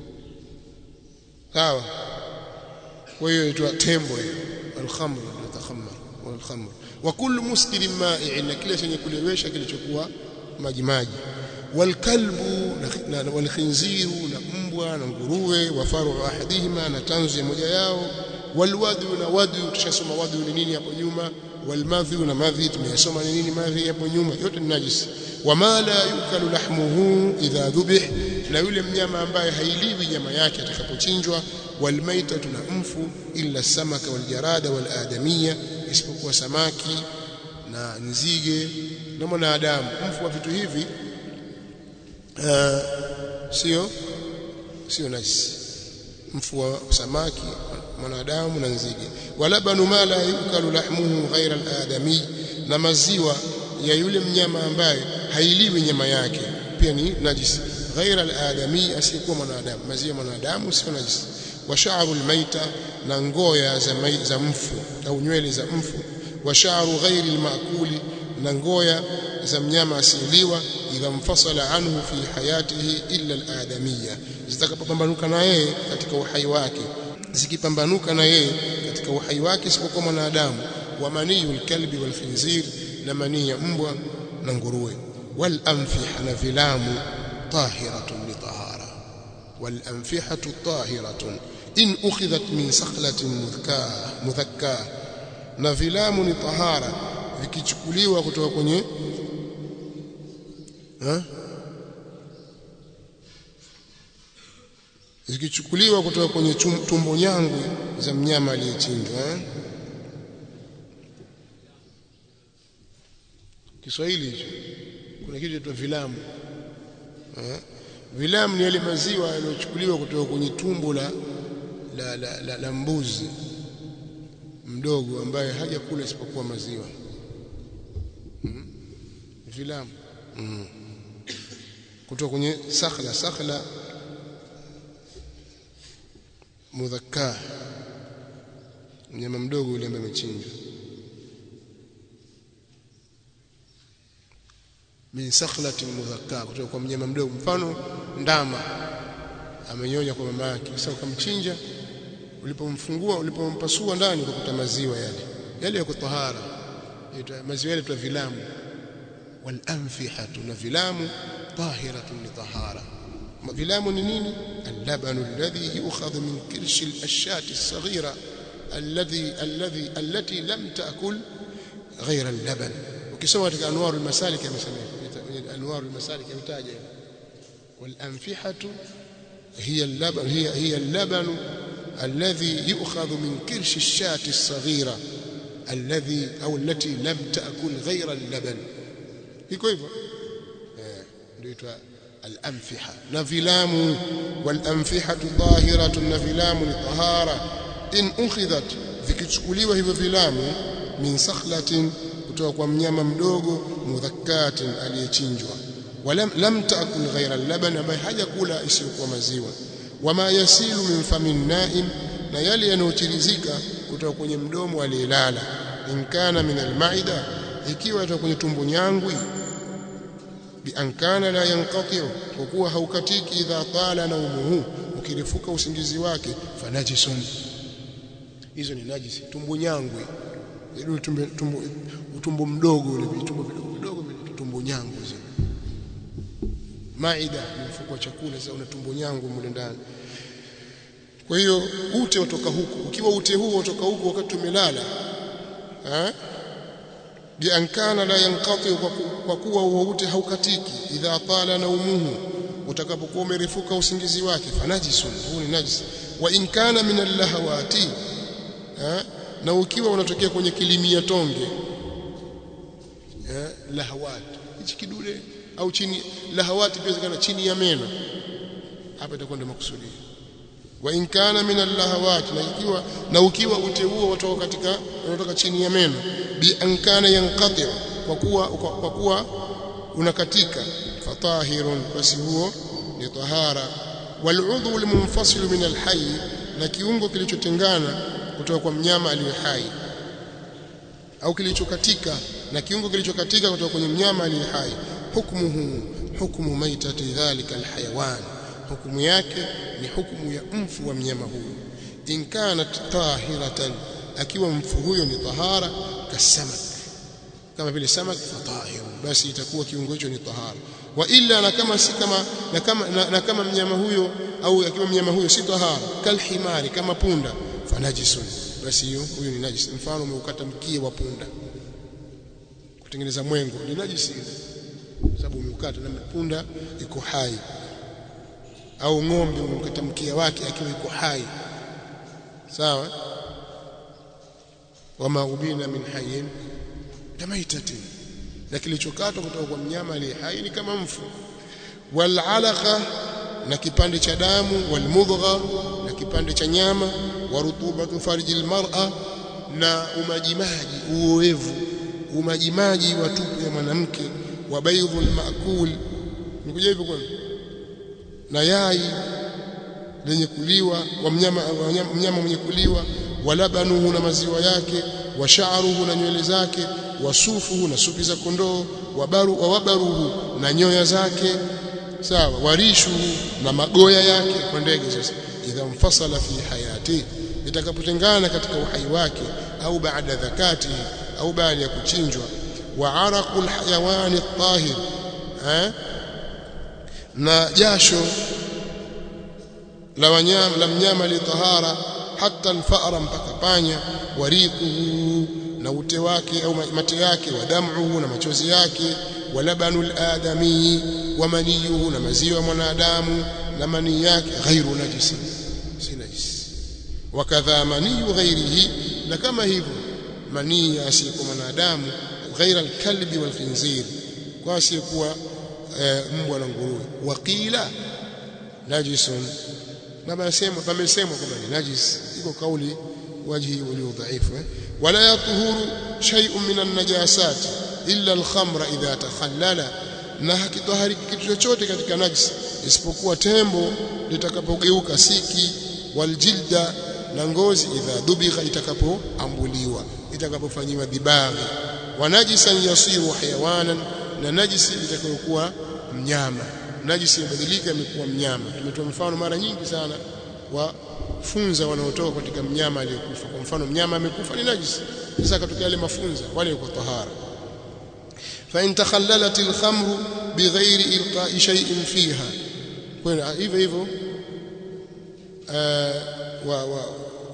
sawa kwa hiyo inaitwa tembo hiyo alkhamr yatakhammar walkhamr wa kullu muskirin ma'i'in na kile chenye kulewesha kilichokuwa maji maji walkalbu na walkhinziru na mbwa na nguruwe wa faru ahadihima na tanzu ya moja yao walwadu na wadu tushasoma wadu ni nini hapo nyuma walmadhi na madhi tumeyasoma ni nini madhi hapo nyuma yote ni najisi wama la yukalu lahmuhu idha dhubih na yule mnyama ambaye hailiwi nyama yake atakapochinjwa walmaita tuna mfu illa samaka waljarada waladamia isipokuwa samaki na nzige na mwanadamu mfu wa vitu hivi uh, sio sio najisi mfu wa samaki mwanadamu na nzige walabanu ma la yukalu lahmuhu ghaira aladami na maziwa ya yule mnyama ambaye hailiwi nyama yake pia ni najisi ghaira aladami asiyekuwa mwanadamu maziwa mwanadamu sio najisi wa sha'ru almaita na ngoya za, za mfu au nywele za mfu wa sha'ru ghairi almaakuli na ngoya za mnyama asiliwa idha mfasala anhu fi hayatihi illa aladamiyya zitakapopambanuka na yeye katika uhai wake zikipambanuka na yeye katika uhai wake isipokuwa mwanadamu wa maniyu alkalbi walkhinzir na manii ya mbwa na nguruwe wal anfiha na vilamu tahiratun litahara wal anfihatu tahiratun in ukhidhat min sakhlatin mudhkaa mudhakkaa na vilamu ni tahara vikichukuliwa kutoka kwenye ha? zikichukuliwa kutoka kwenye tumbo nyangu za mnyama aliyechinjwa Kiswahili hicho kuna kitu cha vilamu ha? vilamu ni yale maziwa yaliyochukuliwa kutoka kwenye tumbo la la, la, la, la mbuzi mdogo ambaye hajakula isipokuwa maziwa hmm? vilamu hmm. kutoka kwenye sakhla sakhla mudhakkaa mnyama mdogo yule ambaye amechinjwa min sakhlatin mudhakkaa kutoka kwa mnyama mdogo mfano ndama amenyonya kwa mama yake sasa ukamchinja ulipomfungua ulipompasua ndani ukuta maziwa yale yale yako tahara maziwa yale tu vilamu wal anfihatu na vilamu tahiratun li tahara vilamu ni nini اللبن الذي يؤخذ من كرش الأشاة الصغيرة الذي الذي التي لم تأكل غير اللبن وكسوة أنوار المسالك يسميه أنوار المسالك يمتاج والأنفحة هي اللبن هي هي اللبن الذي يؤخذ من كرش الشاة الصغيرة الذي أو التي لم تأكل غير اللبن iko hivyo ndio itwa al-anfiha na vilamu wal-anfihatu tahiratun na vilamu ni tahara in ukhidhat vikichukuliwa hivyo vilamu min sakhlatin kutoka kwa mnyama mdogo mudhakkatin aliyechinjwa walam lam taakul ghaira al-laban ambaye hajakula isiyokuwa maziwa wama yasilu min famin naim na yale yanayochirizika kutoka kwenye mdomo aliyelala in kana min al-maida ikiwa kutoka kwenye tumbo nyangwi bi an kana la yanqati kwa kuwa haukatiki idha tala naumuhu ukirifuka usingizi wake fanajisun hizo ni najisi tumbo nyangwi ile tumbo tumbo utumbo mdogo ule vitumbo vidogo vidogo tumbo nyangwi zile maida ni mfuko wa chakula sasa una tumbo nyangu mle ndani kwa hiyo ute utoka huku ukiwa ute huo utoka huku wakati umelala eh bi ankana la yanqati kwa kuwa huo ute haukatiki idha tala naumuhu utakapokuwa umerefuka usingizi wake fanajisun huu ni najis wa in kana min allahawati eh na ukiwa unatokea kwenye kilimia tonge eh lahawat hichi kidude au chini lahawati pia zikana chini ya meno hapa itakuwa ndio makusudi wa in kana min allahawat na ikiwa na ukiwa ute huo watoka katika unatoka chini ya meno bi an kana yanqati kwa kuwa kwa kuwa unakatika fatahirun basi huo ni tahara wal udhu al munfasil min al hayy na kiungo kilichotengana kutoka kwa mnyama aliye hai au kilichokatika na kiungo kilichokatika kutoka kwenye mnyama aliye hai hukmuhu hukmu maitati dhalika alhayawan hukumu yake ni hukumu ya mfu wa mnyama huyo in kanat tahiratan akiwa mfu huyo ni tahara kasamak kama vile samak fatahir basi itakuwa kiungo hicho ni tahara wa illa na kama si kama na kama na, na kama mnyama huyo au akiwa mnyama huyo si tahara kalhimari kama punda fanajisun basi hiyo huyo ni najis mfano umeukata mkia wa punda kutengeneza mwengo ni najisi ile sababu umeukata na punda iko hai au ng'ombe umemkata mkia wake akiwa iko hai sawa wama ubina min hayyin kamaitatin na kilichokatwa kutoka kwa mnyama aliye hai ni kama mfu wal alaqa na kipande cha damu wal mudgha na kipande cha nyama wa rutubatu farjil mar'a na umajimaji uoevu umajimaji wa tupu ya mwanamke wa baydhul maakul nikuja hivyo kwani na yai lenye kuliwa wa mnyama mnyama mwenye kuliwa walabanuhu na maziwa yake wa sha'ruhu na nywele zake wa sufuhu na supi za kondoo wabaru wa wabaruhu na nyoya zake sawa warishuhu na magoya yake kwa ndege sasa idha mfasala fi hayati itakapotengana katika uhai wake au baada dhakati au baada ya kuchinjwa wa araqul hayawani tahir eh na jasho la wanyama la mnyama li tahara hata alfara mpaka panya warikuhu na ute wake au mate yake wa damuhu na machozi yake wa labanul adami wa maniyuhu na maziwa mwanadamu na manii yake ghairu najisi si najisi wakadha maniyu ghairihi na kama hivyo manii asiyekuwa mwanadamu ghaira alkalbi walkhinzir kwa asiyekuwa mbwa na nguruwe waqila najisun na pamesema pamesemwa kwamba ni najis iko kauli wajhi ulio dhaifu eh? wala yatuhuru shay'un min an-najasat illa al-khamra idha takhallala na hakitohariki kitu chochote katika najis isipokuwa tembo litakapogeuka siki waljilda na ngozi idha dubigha itakapoambuliwa itakapofanyiwa dibaghi wa najisan yasiru hayawanan na najisi itakayokuwa mnyama najisi imebadilika imekuwa mnyama tumetoa mfano mara nyingi sana wa funza wanaotoka katika mnyama aliyekufa kwa mfano mnyama amekufa ni najisi sasa akatokea yale mafunza wale yuko tahara fa in takhallalat al-khamru bighairi ilqa'i shay'in fiha kwa hivyo hivyo wa wa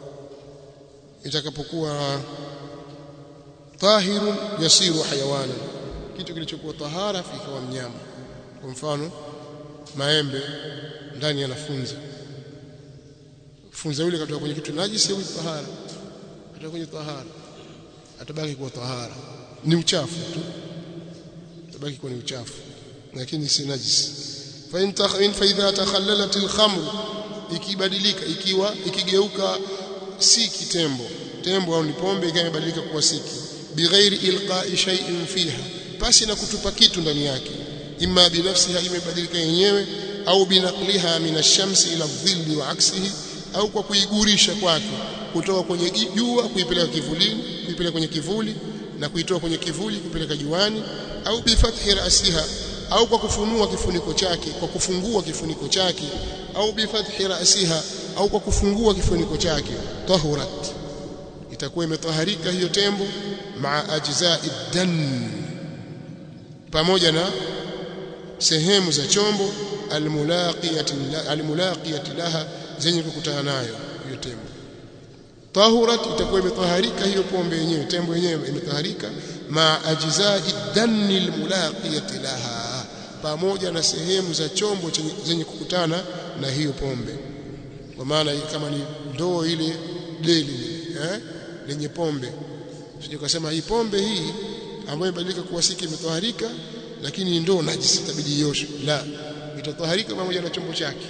itakapokuwa tahirun yasiru hayawana kitu kilichokuwa tahara ikawa mnyama kwa mfano maembe ndani yanafunza funza yule katoka kwenye kitu najisi au tahara katoka kwenye tahara atabaki kuwa tahara ni uchafu tu atabaki kuwa ni uchafu lakini si najisi fa in takhin fa idha takhallalat al-khamr ikibadilika ikiwa ikigeuka si kitembo tembo au ni pombe ikawa imebadilika kuwa siki bighairi ilqa'i shay'in fiha pasi na kutupa kitu ndani yake imma binafsiha imebadilika yenyewe au binaqliha min ash-shamsi ila dhilli wa aksihi au kwa kuigurisha kwake kutoka kwenye jua kuipeleka kivulini kuipeleka kwenye kivuli na kuitoa kwenye kivuli kupeleka juani au bifathi rasiha au kwa kufunua kifuniko chake kwa kufungua kifuniko chake au bifathi rasiha au kwa kufungua kifuniko chake tahurat itakuwa imetaharika hiyo tembo maa ajza'i dan pamoja na sehemu za chombo almulaqiyati almulaqiyati laha zenye kukutana nayo hiyo tembo tahurat itakuwa imetaharika hiyo pombe yenyewe tembo yenyewe imetaharika ma ajzai danni almulaqiyati laha pamoja na sehemu za chombo zenye kukutana na hiyo pombe kwa maana kama ni ndoo ile deli eh lenye pombe sije kusema hii pombe hii ambayo imebadilika kuwa siki imetoharika lakini ndoo najisi itabidi ioshe la itatoharika pamoja na chombo chake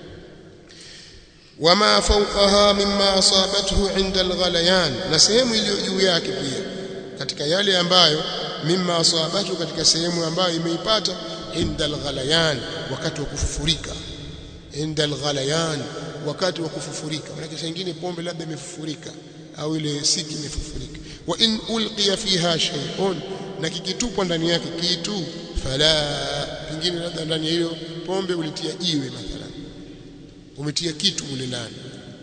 wama fawqaha mimma asabathu inda alghalayan na sehemu iliyo juu yake pia katika yale ambayo mimma asabathu katika sehemu ambayo imeipata inda alghalayan wakati wa kufufurika inda alghalayan wakati wa kufufurika maana nyingine pombe labda imefufurika au ile siki imefufurika wa in ulqiya fiha shay'un na kikitupwa ndani yake kitu fala pingine labda ndani ya hiyo pombe ulitia jiwe mathalan umetia kitu mule ndani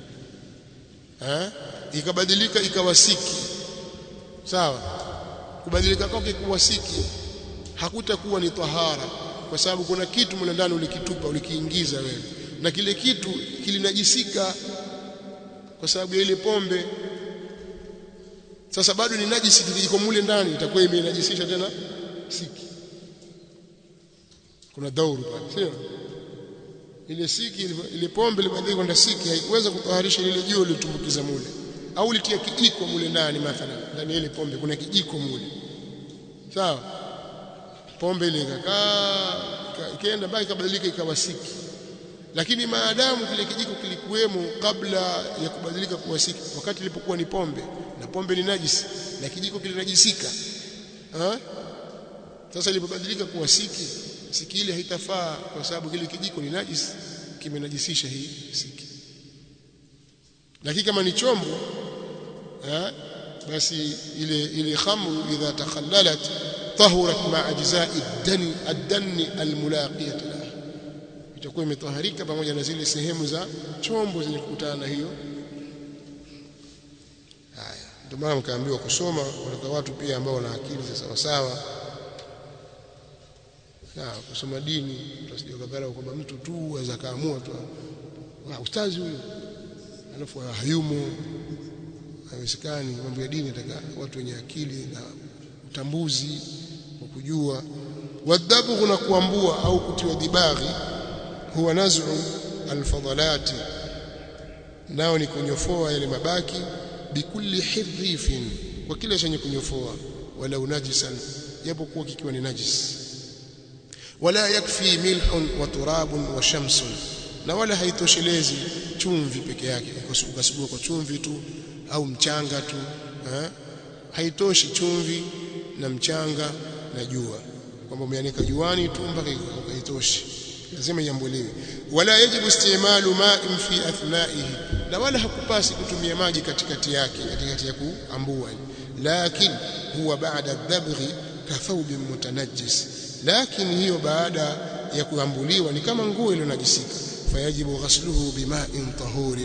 eh ikabadilika ikawa siki sawa kubadilika kwake kuwa siki hakutakuwa ni tahara kwa sababu kuna kitu mule ndani ulikitupa ulikiingiza wewe na kile kitu kilinajisika kwa sababu ya ile pombe sasa bado ni najisi iko mule ndani itakuwa imenajisisha tena siki kuna dauru pale sio ile siki ile pombe ilibadilika kwenda siki haikuweza kutaharisha ile jiwe lilotumbukiza mule au litia kijiko mule ndani mathalan ndani ile pombe kuna kijiko mule sawa pombe ile ikakaa ikaenda mpaka ikabadilika ikawa siki lakini maadamu kile kijiko kilikuwemo kabla ya kubadilika kuwa siki wakati ilipokuwa ni pombe na pombe ni najisi na kijiko kilinajisika ha? sasa ilipobadilika kuwa siki siki ile haitafaa kwa sababu kile kijiko ni najisi kimenajisisha hii siki lakini kama ni chombo ha? basi ile ile khamru idha takhallalat tahurat ma ajza'i ad-dani ad-dani al-mulaqiyah laha itakuwa imetaharika pamoja na zile sehemu za chombo zenye kukutana na hiyo haya ndio maana mkaambiwa kusoma kwa watu pia ambao wana akili za sawa sawa na kusoma dini tusije kadhara kwamba mtu tu aweza kaamua tu wa ustazi huyo alafu hayumo haiwezekani mambo ya dini nataka watu wenye akili na utambuzi wa kujua wadhabu na kuambua au kutiwa dibaghi huwa naz'u alfadalati nao ni kunyofoa yale mabaki bikulli hirifin kwa kila chenye kunyofoa wala unajisan japo kuwa kikiwa ni najis wala yakfi milhun wa turabun wa shamsun na wala haitoshelezi chumvi peke yake ukasugua kwa chumvi tu au mchanga tu ha? haitoshi chumvi na mchanga na jua kwamba umeanika juani tu mpaka haitoshi lazima iambuliwe wala yajibu istimalu ma'in fi athnaihi na wala hakupasi kutumia maji katikati yake katikati ya kuambua lakini huwa baada dhabghi kathawbin mutanajjis lakini hiyo baada ya kuambuliwa ni kama nguo iliyonajisika fayajibu ghasluhu bima'in tahurin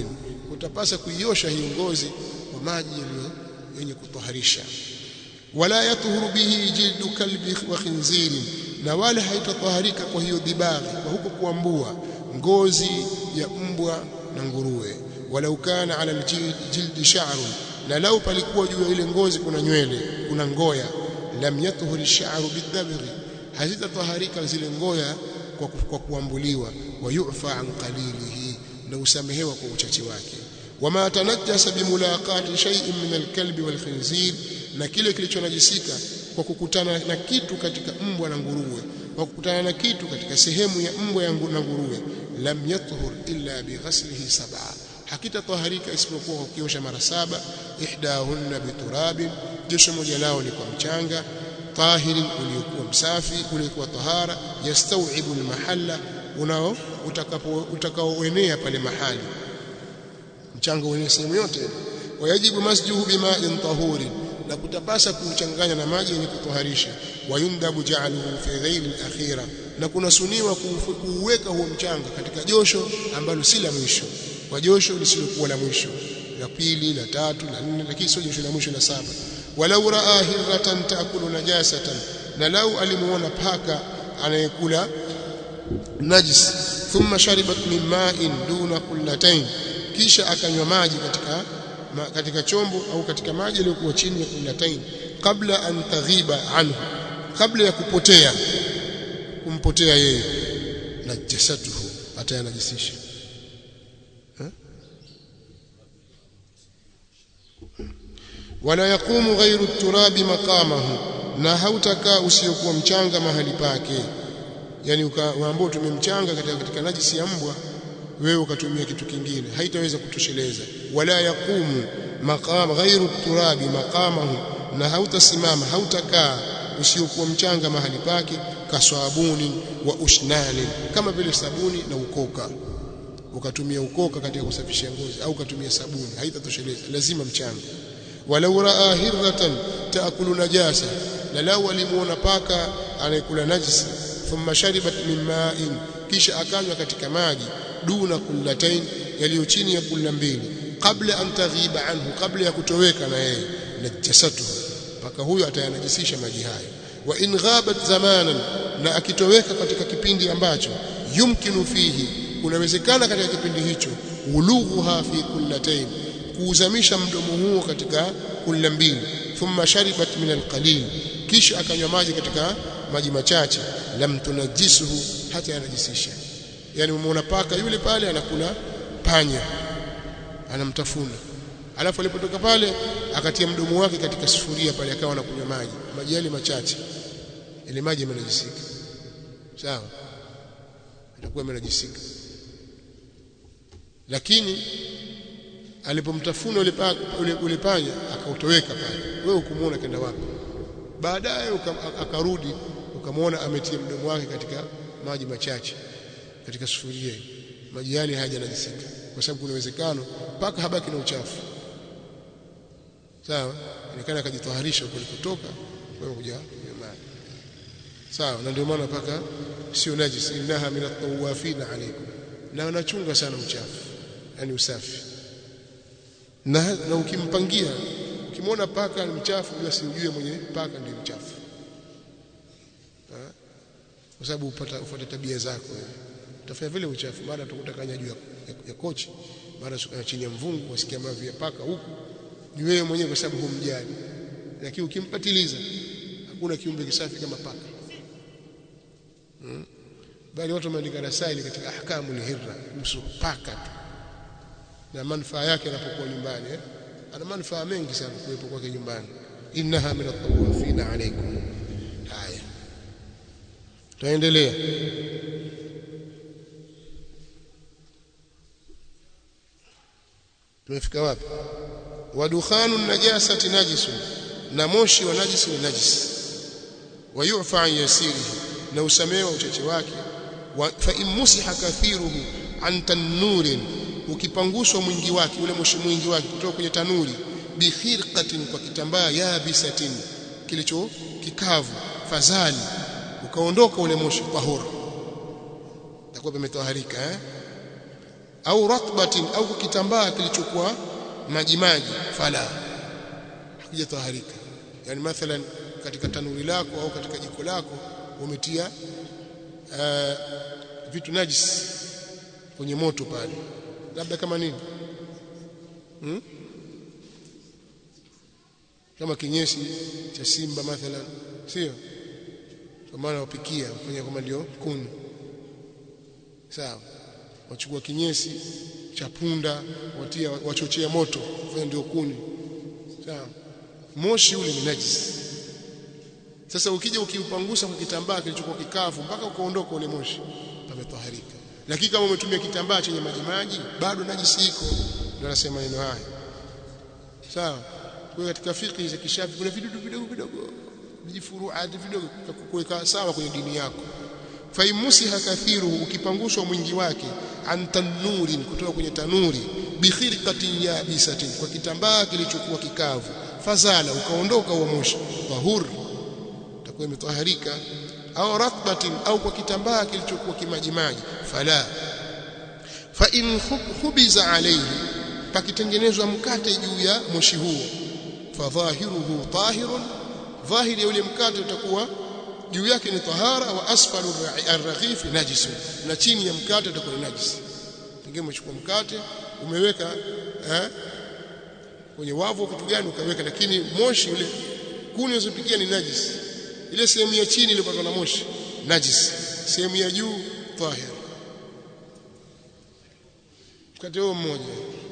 utapasa kuiosha hiyo ngozi kwa maji yaliyo yenye kutoharisha wala yatuhuru bihi jildu kalbi wa khinziri na wala haitatoharika kwa hiyo dibaghi kwa huko kuambua ngozi ya mbwa na nguruwe walau kana ala aljildi sha'run na lau palikuwa juu ya ile ngozi kuna nywele kuna ngoya lam yatuhur ash-sha'ru bidabghi hazitatoharika zile ngoya kwa, kwa kuambuliwa wa yu'fa an qalilihi na usamehewa kwa uchache wake wama tanajjasa bimulaqati shay'in min al-kalbi wal-khinzir na kile kilichonajisika kwa kukutana na kitu katika mbwa na nguruwe kwa kukutana na kitu katika sehemu ya mbwa na nguruwe lam yathur illa bighaslihi sab'a hakitatoharika isipokuwa kwa kuosha mara saba ihdahunna biturabin josho moja lao ni kwa mchanga tahiri uliokuwa msafi uliokuwa tahara yastawibu almahalla unao utakapo utakaoenea pale mahali mchanga uenee sehemu yote wayajibu masjuhu bima'in tahurin na kutapasa kuchanganya na maji yenye kutoharisha wayundabu ja'aluhu fi ghairi al-akhira na kunasuniwa kuuweka huo mchanga katika josho ambalo si la mwisho kwa josho lisilokuwa la mwisho la pili la tatu la nne lakini sio josho la mwisho la saba walau raa hirratan taakulu najasatan na lau alimuona paka anayekula najis thumma sharibat min ma'in duna kullatayn kisha akanywa maji katika ma, katika chombo au katika maji yaliyokuwa chini ya kullatayn kabla an taghiba anhu kabla ya kupotea kumpotea yeye najasatuhu atayanajisisha wala yaqumu ghairu turabi maqamahu na hautakaa usiokuwa mchanga mahali pake yani ukaambao tumemchanga katika, katika najisi ya mbwa wewe ukatumia kitu kingine haitaweza kutosheleza wala yaqumu maqam ghairu turabi maqamahu na hautasimama hautakaa usiokuwa mchanga mahali pake kaswabuni wa ushnani kama vile sabuni na ukoka ukatumia ukoka katika kusafisha ngozi au ukatumia sabuni haitatosheleza lazima mchanga walau raa hirratan taakulu najasa na lau alimuona paka anayekula najisi thumma sharibat min ma'in kisha akanywa katika maji duna kullatain yaliyo chini ya kulla mbili kabla an taghiba anhu kabla ya kutoweka na yeye najasatu paka huyo atayanajisisha maji hayo wa in ghabat zamanan na akitoweka katika kipindi ambacho yumkinu fihi kunawezekana katika kipindi hicho ulughuha fi kullatain kuuzamisha mdomo huo katika kulla mbili thumma sharibat min alqalil kisha akanywa maji katika maji machache lam tunajisuhu hata yanajisisha yani umeona paka yule pale anakula panya anamtafuna alafu alipotoka pale akatia mdomo wake katika sufuria pale akawa anakunywa maji maji yale machache ile maji yamenajisika sawa itakuwa yamenajisika lakini alipomtafuna ule ule, ule panya akautoweka pale wewe ukumuona kenda wapi baadaye akarudi ukamwona ametia mdomo wake katika maji machache katika sufuria maji yale hayajanajisika kwa sababu kuna uwezekano paka habaki na uchafu sawa inaonekana akajitoharisha kulikotoka wewe kuja maji sawa na ndio maana paka sio najis innaha min at-tawafina alaykum na wanachunga sana uchafu yani usafi na, na ukimpangia ukimwona paka ni mchafu basi ujue mwenye paka ndiye mchafu kwa sababu upata ufuate tabia zako wewe utafanya vile uchafu mara utakutakanya juu ya, ya, ya kochi mara chini ya mvungu wasikia mavi ya paka huku ni wewe mwenyewe kwa sababu humjali lakini ukimpatiliza hakuna kiumbe kisafi kama paka hmm? bali watu wameandika rasaili katika ahkamu lihirra kuhusu paka tu na manufaa yake anapokuwa nyumbani eh? ana manufaa mengi sana kuwepo kwake nyumbani innaha min at-tawafina alaykum haya tuendelea tumefika wapi wadukhanu najasati najisun na moshi wa najisi ni najisi wayufa an yasirihi na usamewa uchache wake fa in musiha kathiruhu an tanurin ukipanguswa mwingi wake ule moshi mwingi wake kutoka kwenye tanuri bikhirqatin kwa kitambaa yabisatin kilicho kikavu fazali ukaondoka ule moshi tahura takuwa pametoharika eh au ratbatin au kitambaa kilichokuwa maji maji fala hakijataharika yani mathalan katika tanuri lako au katika jiko lako umetia uh, vitu najis kwenye moto pale labda kama nini hmm? kama kinyesi cha simba mathalan sio kwa maana wapikia kwenye kama ndio kuni sawa wachukua kinyesi cha punda watia wachochea moto fanya ndio kuni sawa moshi ule ni najis sasa ukija ukiupangusa kwa kitambaa kilichokuwa kikavu mpaka ukaondoka ule moshi pametoharika lakini kama umetumia kitambaa chenye maji maji bado najisi iko ndio anasema neno haya sawa kwa katika fiqh za kishafi kuna vidudu vidogo vidogo vijifuruati vidogo kuweka sawa kwenye dini yako faimusiha kathiru ukipangushwa mwingi wake an tanurin kutoka kwenye tanuri bikhirqatin yabisatin kwa kitambaa kilichokuwa kikavu fazala ukaondoka huo moshi tahur itakuwa imetaharika au ratbatin au kwa kitambaa kilichokuwa kimajimaji fala fa in khubiza alayhi pakitengenezwa mkate juu ya moshi huo fadhahiruhu tahirun dhahiri ya ule mkate utakuwa juu yake ni tahara wa asfalu arraghif najis na chini ya mkate utakuwa ni najis pengine umechukua mkate umeweka eh, kwenye wavu kitu gani ukaweka lakini moshi ule kuni unazopikia ni najis ile sehemu ya chini iliyopatwa na moshi najis sehemu ya juu tahir mkate huo mmoja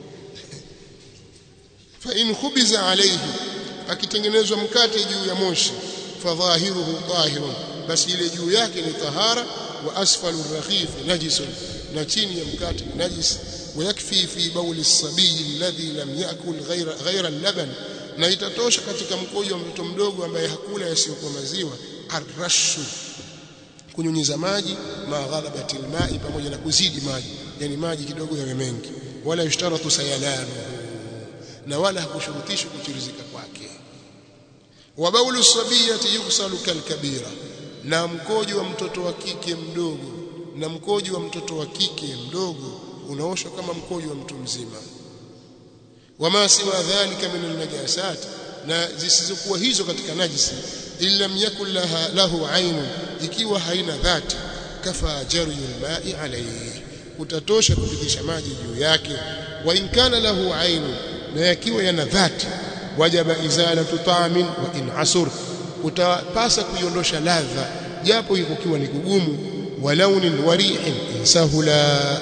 fa in khubiza alayhi akitengenezwa mkate juu ya moshi fadhahiruhu tahirun basi ile juu yake ni tahara wa asfalu rakhif najisun na chini ya mkate najis ويكفي في بول الصبي الذي لم يأكل غير غير اللبن na itatosha katika mkojo wa mtoto mdogo ambaye hakula yasiyokuwa maziwa arrashu kunyunyiza maji ma ghalabati alma'i pamoja na kuzidi maji yani maji kidogo yawe mengi wala yushtaratu sayalanu na wala hakushurutishwa kuchirizika kwake wa baulu sabiyati yughsalu kalkabira na mkojo wa mtoto wa kike mdogo na mkojo wa mtoto wa kike mdogo unaoshwa kama mkojo wa mtu mzima wama siwa dhalika min alnajasat na zisizokuwa hizo katika najisi illa yakul laha lahu ainun ikiwa haina dhati kafa jaryu alma'i alayhi utatosha kupitisha maji juu yake wa in kana lahu ainun na yakiwa yana dhati wajaba izalatu ta'min wa in asur utapasa kuiondosha ladha japo ikokiwa ni kugumu wa launin wa rihin insahula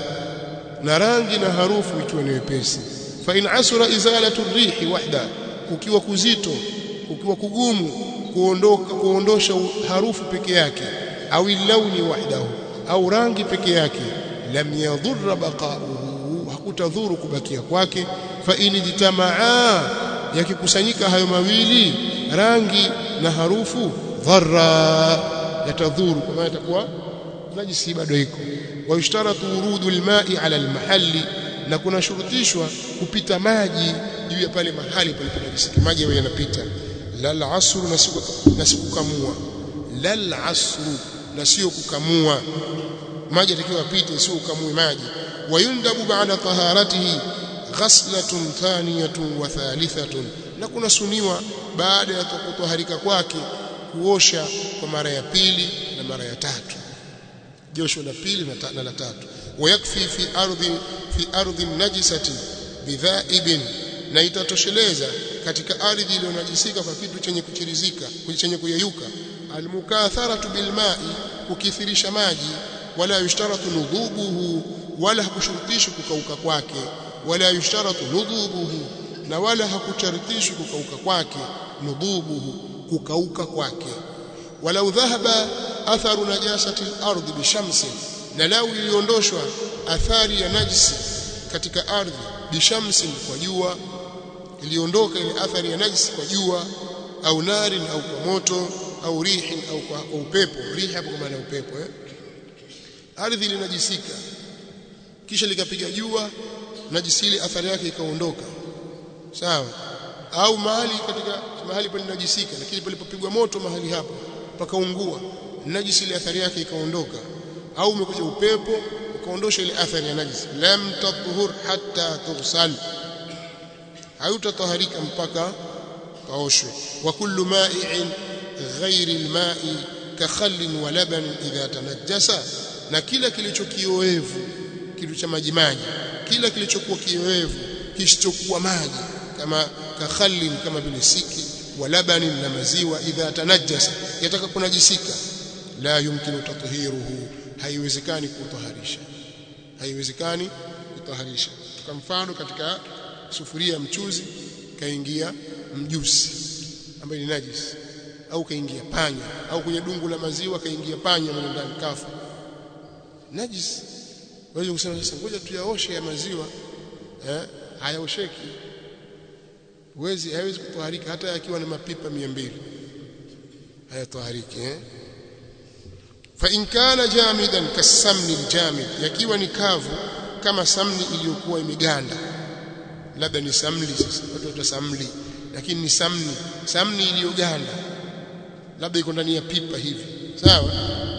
na rangi na harufu ikiwa ni wepesi fa in asura izalatu rihi wahda ukiwa kuzito ukiwa kugumu kuondoka kuondosha harufu peke yake au launi wahdahu au rangi peke yake lam yadhurra baqa'uhu hakutadhuru kubakia kwake fa in jitamaa yakikusanyika hayo mawili rangi na harufu dharra yatadhuru kwa maana itakuwa najisi bado iko wa yushtaratu wurudu alma'i ala almahalli na kuna shurutishwa kupita maji juu ya pale mahali paliponajisika maji yawe yanapita lal asru na sikukamua lal asru na sio kukamua maji yatakiwa yapite sio ukamue maji wayundabu ba'da taharatihi ghaslatun thaniyatun wa thalithatun na kuna suniwa baada ya kutoharika kwake kuosha kwa mara ya pili na mara ya tatu josho la pili na la tatu wayakfi fi ardhi fi ardhi najisati bidhaibin na itatosheleza katika ardhi iliyonajisika kwa kitu chenye kuchirizika chenye kuyeyuka almukatharatu bilma'i kukithirisha maji wala yushtaratu nudhubuhu wala hakushurutishwi kukauka kwake wala yushtaratu nudhubuhu na wala hakucharitishwi kukauka kwake nudhubuhu kukauka kwake walau dhahaba atharu najasati al-ardh bishamsi na lau iliondoshwa athari ya najisi katika ardhi bishamsi kwa jua iliondoka ile athari ya najisi kwa jua au nari au kwa moto au rihi au kwa, kwa upepo rihi hapo kwa maana upepo eh ardhi ilinajisika kisha likapiga jua najisi ile athari yake ikaondoka sawa au mahali katika mahali palinajisika lakini palipopigwa moto mahali hapo pakaungua najisi ile athari yake ikaondoka au umekuja upepo ukaondosha ile athari ya najis lam tathhur hatta tughsal hautataharika mpaka kaoshwe wa kullu ma'i'in ghairi al-ma'i ka khallin wa laban idha tanajjasa na kila kilicho kioevu kitu cha maji maji kila kilichokuwa kioevu kisichokuwa maji kama ka khallin kama vile siki wa labanin na maziwa idha tanajjasa yataka kunajisika la yumkinu tathiruhu haiwezekani kutaharisha haiwezekani kutaharisha kwa mfano katika sufuria ya mchuzi kaingia mjusi ambaye ni najis au kaingia panya au kwenye dungu la maziwa kaingia panya mle ndani kafa najis wewe kusema sasa ngoja tuyaoshe ya maziwa eh hayaosheki huwezi haiwezi kutoharika hata yakiwa na mapipa 200 hayatohariki eh fa in kana jamidan kasamni aljamid yakiwa ni kavu kama samni iliyokuwa imeganda labda ni samli sasa watu wata samli lakini ni samni samni iliyoganda labda iko ndani ya pipa hivi sawa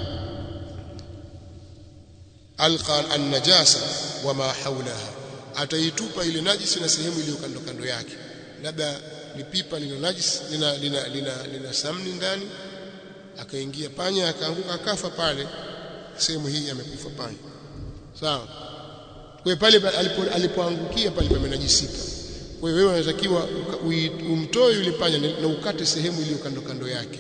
alqa an-najasa wama hawlaha ataitupa ile najisi na sehemu iliyo kando kando yake labda ni pipa lina najisi lina lina lina, lina samni ndani akaingia panya akaanguka akafa pale sehemu hii amekufa panya sawa kwa pale alipo, alipoangukia pale pamenajisika kwa hiyo wewe unatakiwa umtoe yule panya na ukate sehemu iliyo kando kando yake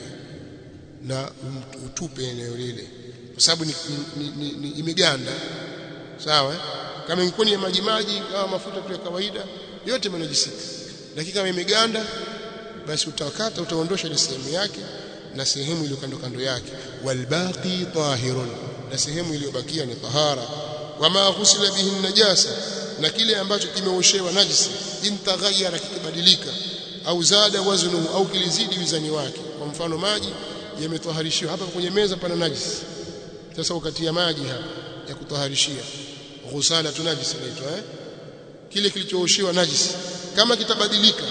na utupe eneo lile kwa sababu ni, ni, ni, ni imeganda sawa kama ingekuwa ni ya maji maji au mafuta tu ya kawaida yote yamenajisika lakini kama imeganda basi utakata utaondosha ile sehemu yake na sehemu iliyo kando kando yake walbaqi tahirun na sehemu iliyobakia ni tahara wama ghusila bihi najasa na kile ambacho kimeoshewa najisi intaghayyara kikibadilika au zada waznuhu au kilizidi wizani wake kwa mfano maji yametoharishiwa hapa kwenye meza pana najisi sasa ukatia maji hapa ya kutoharishia ghusala tu najisi inaitwa eh kile kilichooshewa najisi kama kitabadilika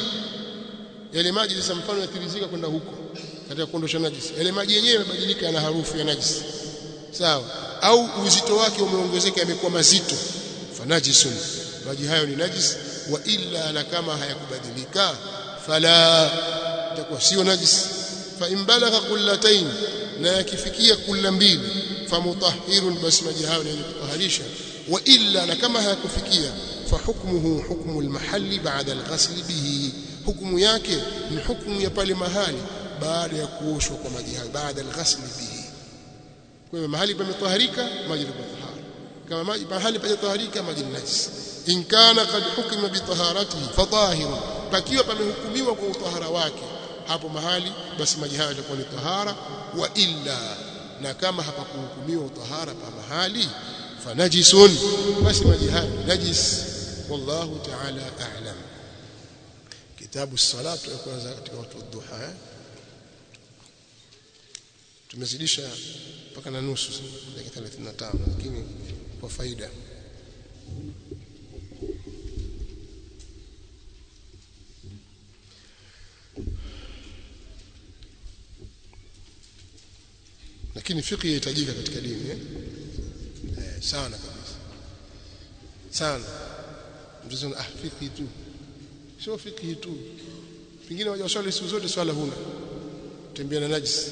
yale maji sasa mfano yatirizika kwenda huko katika kuondosha najisi yale maji yenyewe yamebadilika yana harufu ya najisi sawa au uzito wake umeongezeka yamekuwa mazito fanajisun maji hayo ni najis wa illa na kama hayakubadilika fala itakuwa sio najis fa in balagha qullatayn na yakifikia kulla mbili famutahhirun basi maji hayo ni kutaharisha wa illa na kama hayakufikia fa hukmuhu hukmu almahalli ba'da alghasl bihi hukumu yake ni hukumu ya pale mahali baada ya kuoshwa kwa maji hayo baada alghasl bihi kwa hiyo mahali pametoharika maji ni tahara kama maji mahali pajatoharika maji ni najis in kana qad hukima bi taharatihi fatahir pakiwa pamehukumiwa kwa utahara wake hapo mahali basi maji hayo yatakuwa ni tahara wa illa na kama hapakuhukumiwa utahara pa mahali fanajisun basi maji hayo najis wallahu ta'ala a'lam kitabu salatu ya kwanza katika watu wa duha eh? tumezidisha mpaka na nusu dakika 35 lakini kwa faida lakini fiqh inahitajika katika dini eh? eh sana kabisa sana mtazama ah fiqh tu sio fiqh tu pengine waje waswali siku zote swala huna tembea na najis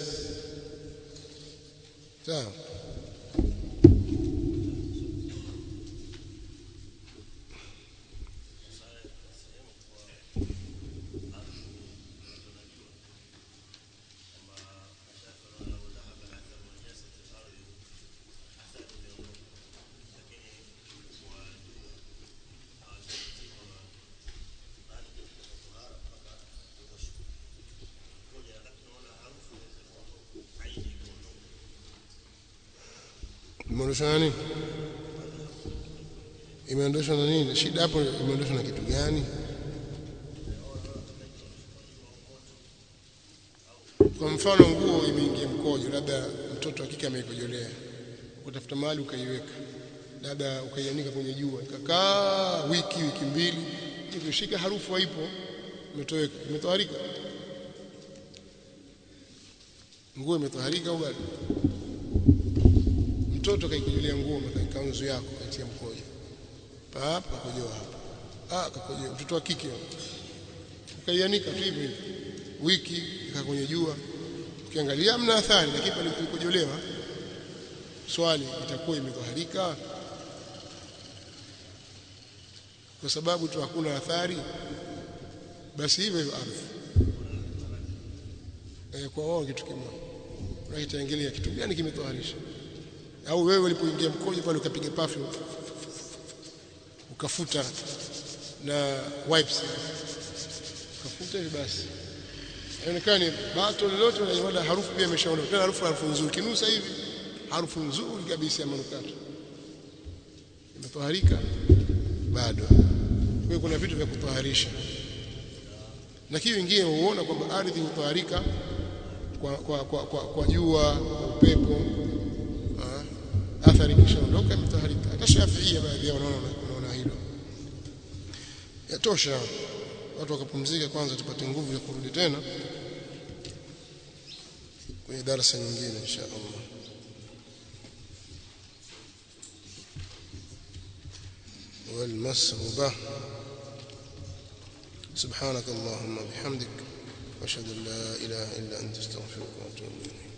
sawa imeondoshwa na nini imeondoshwa na nini shida hapo imeondoshwa na kitu gani kwa mfano nguo imeingia mkojo labda mtoto hakika ameikojolea utafuta mahali ukaiweka labda ukaianika kwenye jua ikakaa wiki wiki mbili ukishika harufu haipo imetoweka imetoharika nguo imetoharika au bado mtoto kaikojolea nguo kanzu yako katia mkojo hapa kakojoa hapa ah kakojoa mtoto wa kike ukaianika tu hivyo hivyo wiki ika kwenye jua ukiangalia mna athari lakini pale kulikojolewa swali itakuwa imetoharika kwa sababu tu hakuna athari basi hivyo hivyo ardhi e, kwa wao kitu kimoja unaitaangalia kitu gani kimetoharisha au wewe ulipoingia mkojo pale ukapiga perfume ukafuta na wipes ukafuta hivi basi haionekani bato lolote lenye mada harufu pia imeshaondoka tena harufu harufu nzuri kinusa hivi harufu nzuri kabisa ya manukato imetoharika bado kwa hiyo kuna vitu vya kutoharisha lakini wengine huona kwamba ardhi hutoharika kwa kwa kwa, kwa, kwa jua kwa upepo ah, athari kishaondoka imetoharika hata Shafiia baadhi yao wanaona wanaona hilo yatosha watu wakapumzika kwanza tupate nguvu ya kurudi tena kwenye darasa nyingine insha Allah والمسغبة سبحانك اللهم وبحمدك واشهد ان لا اله الا انت استغفرك واتوب اليك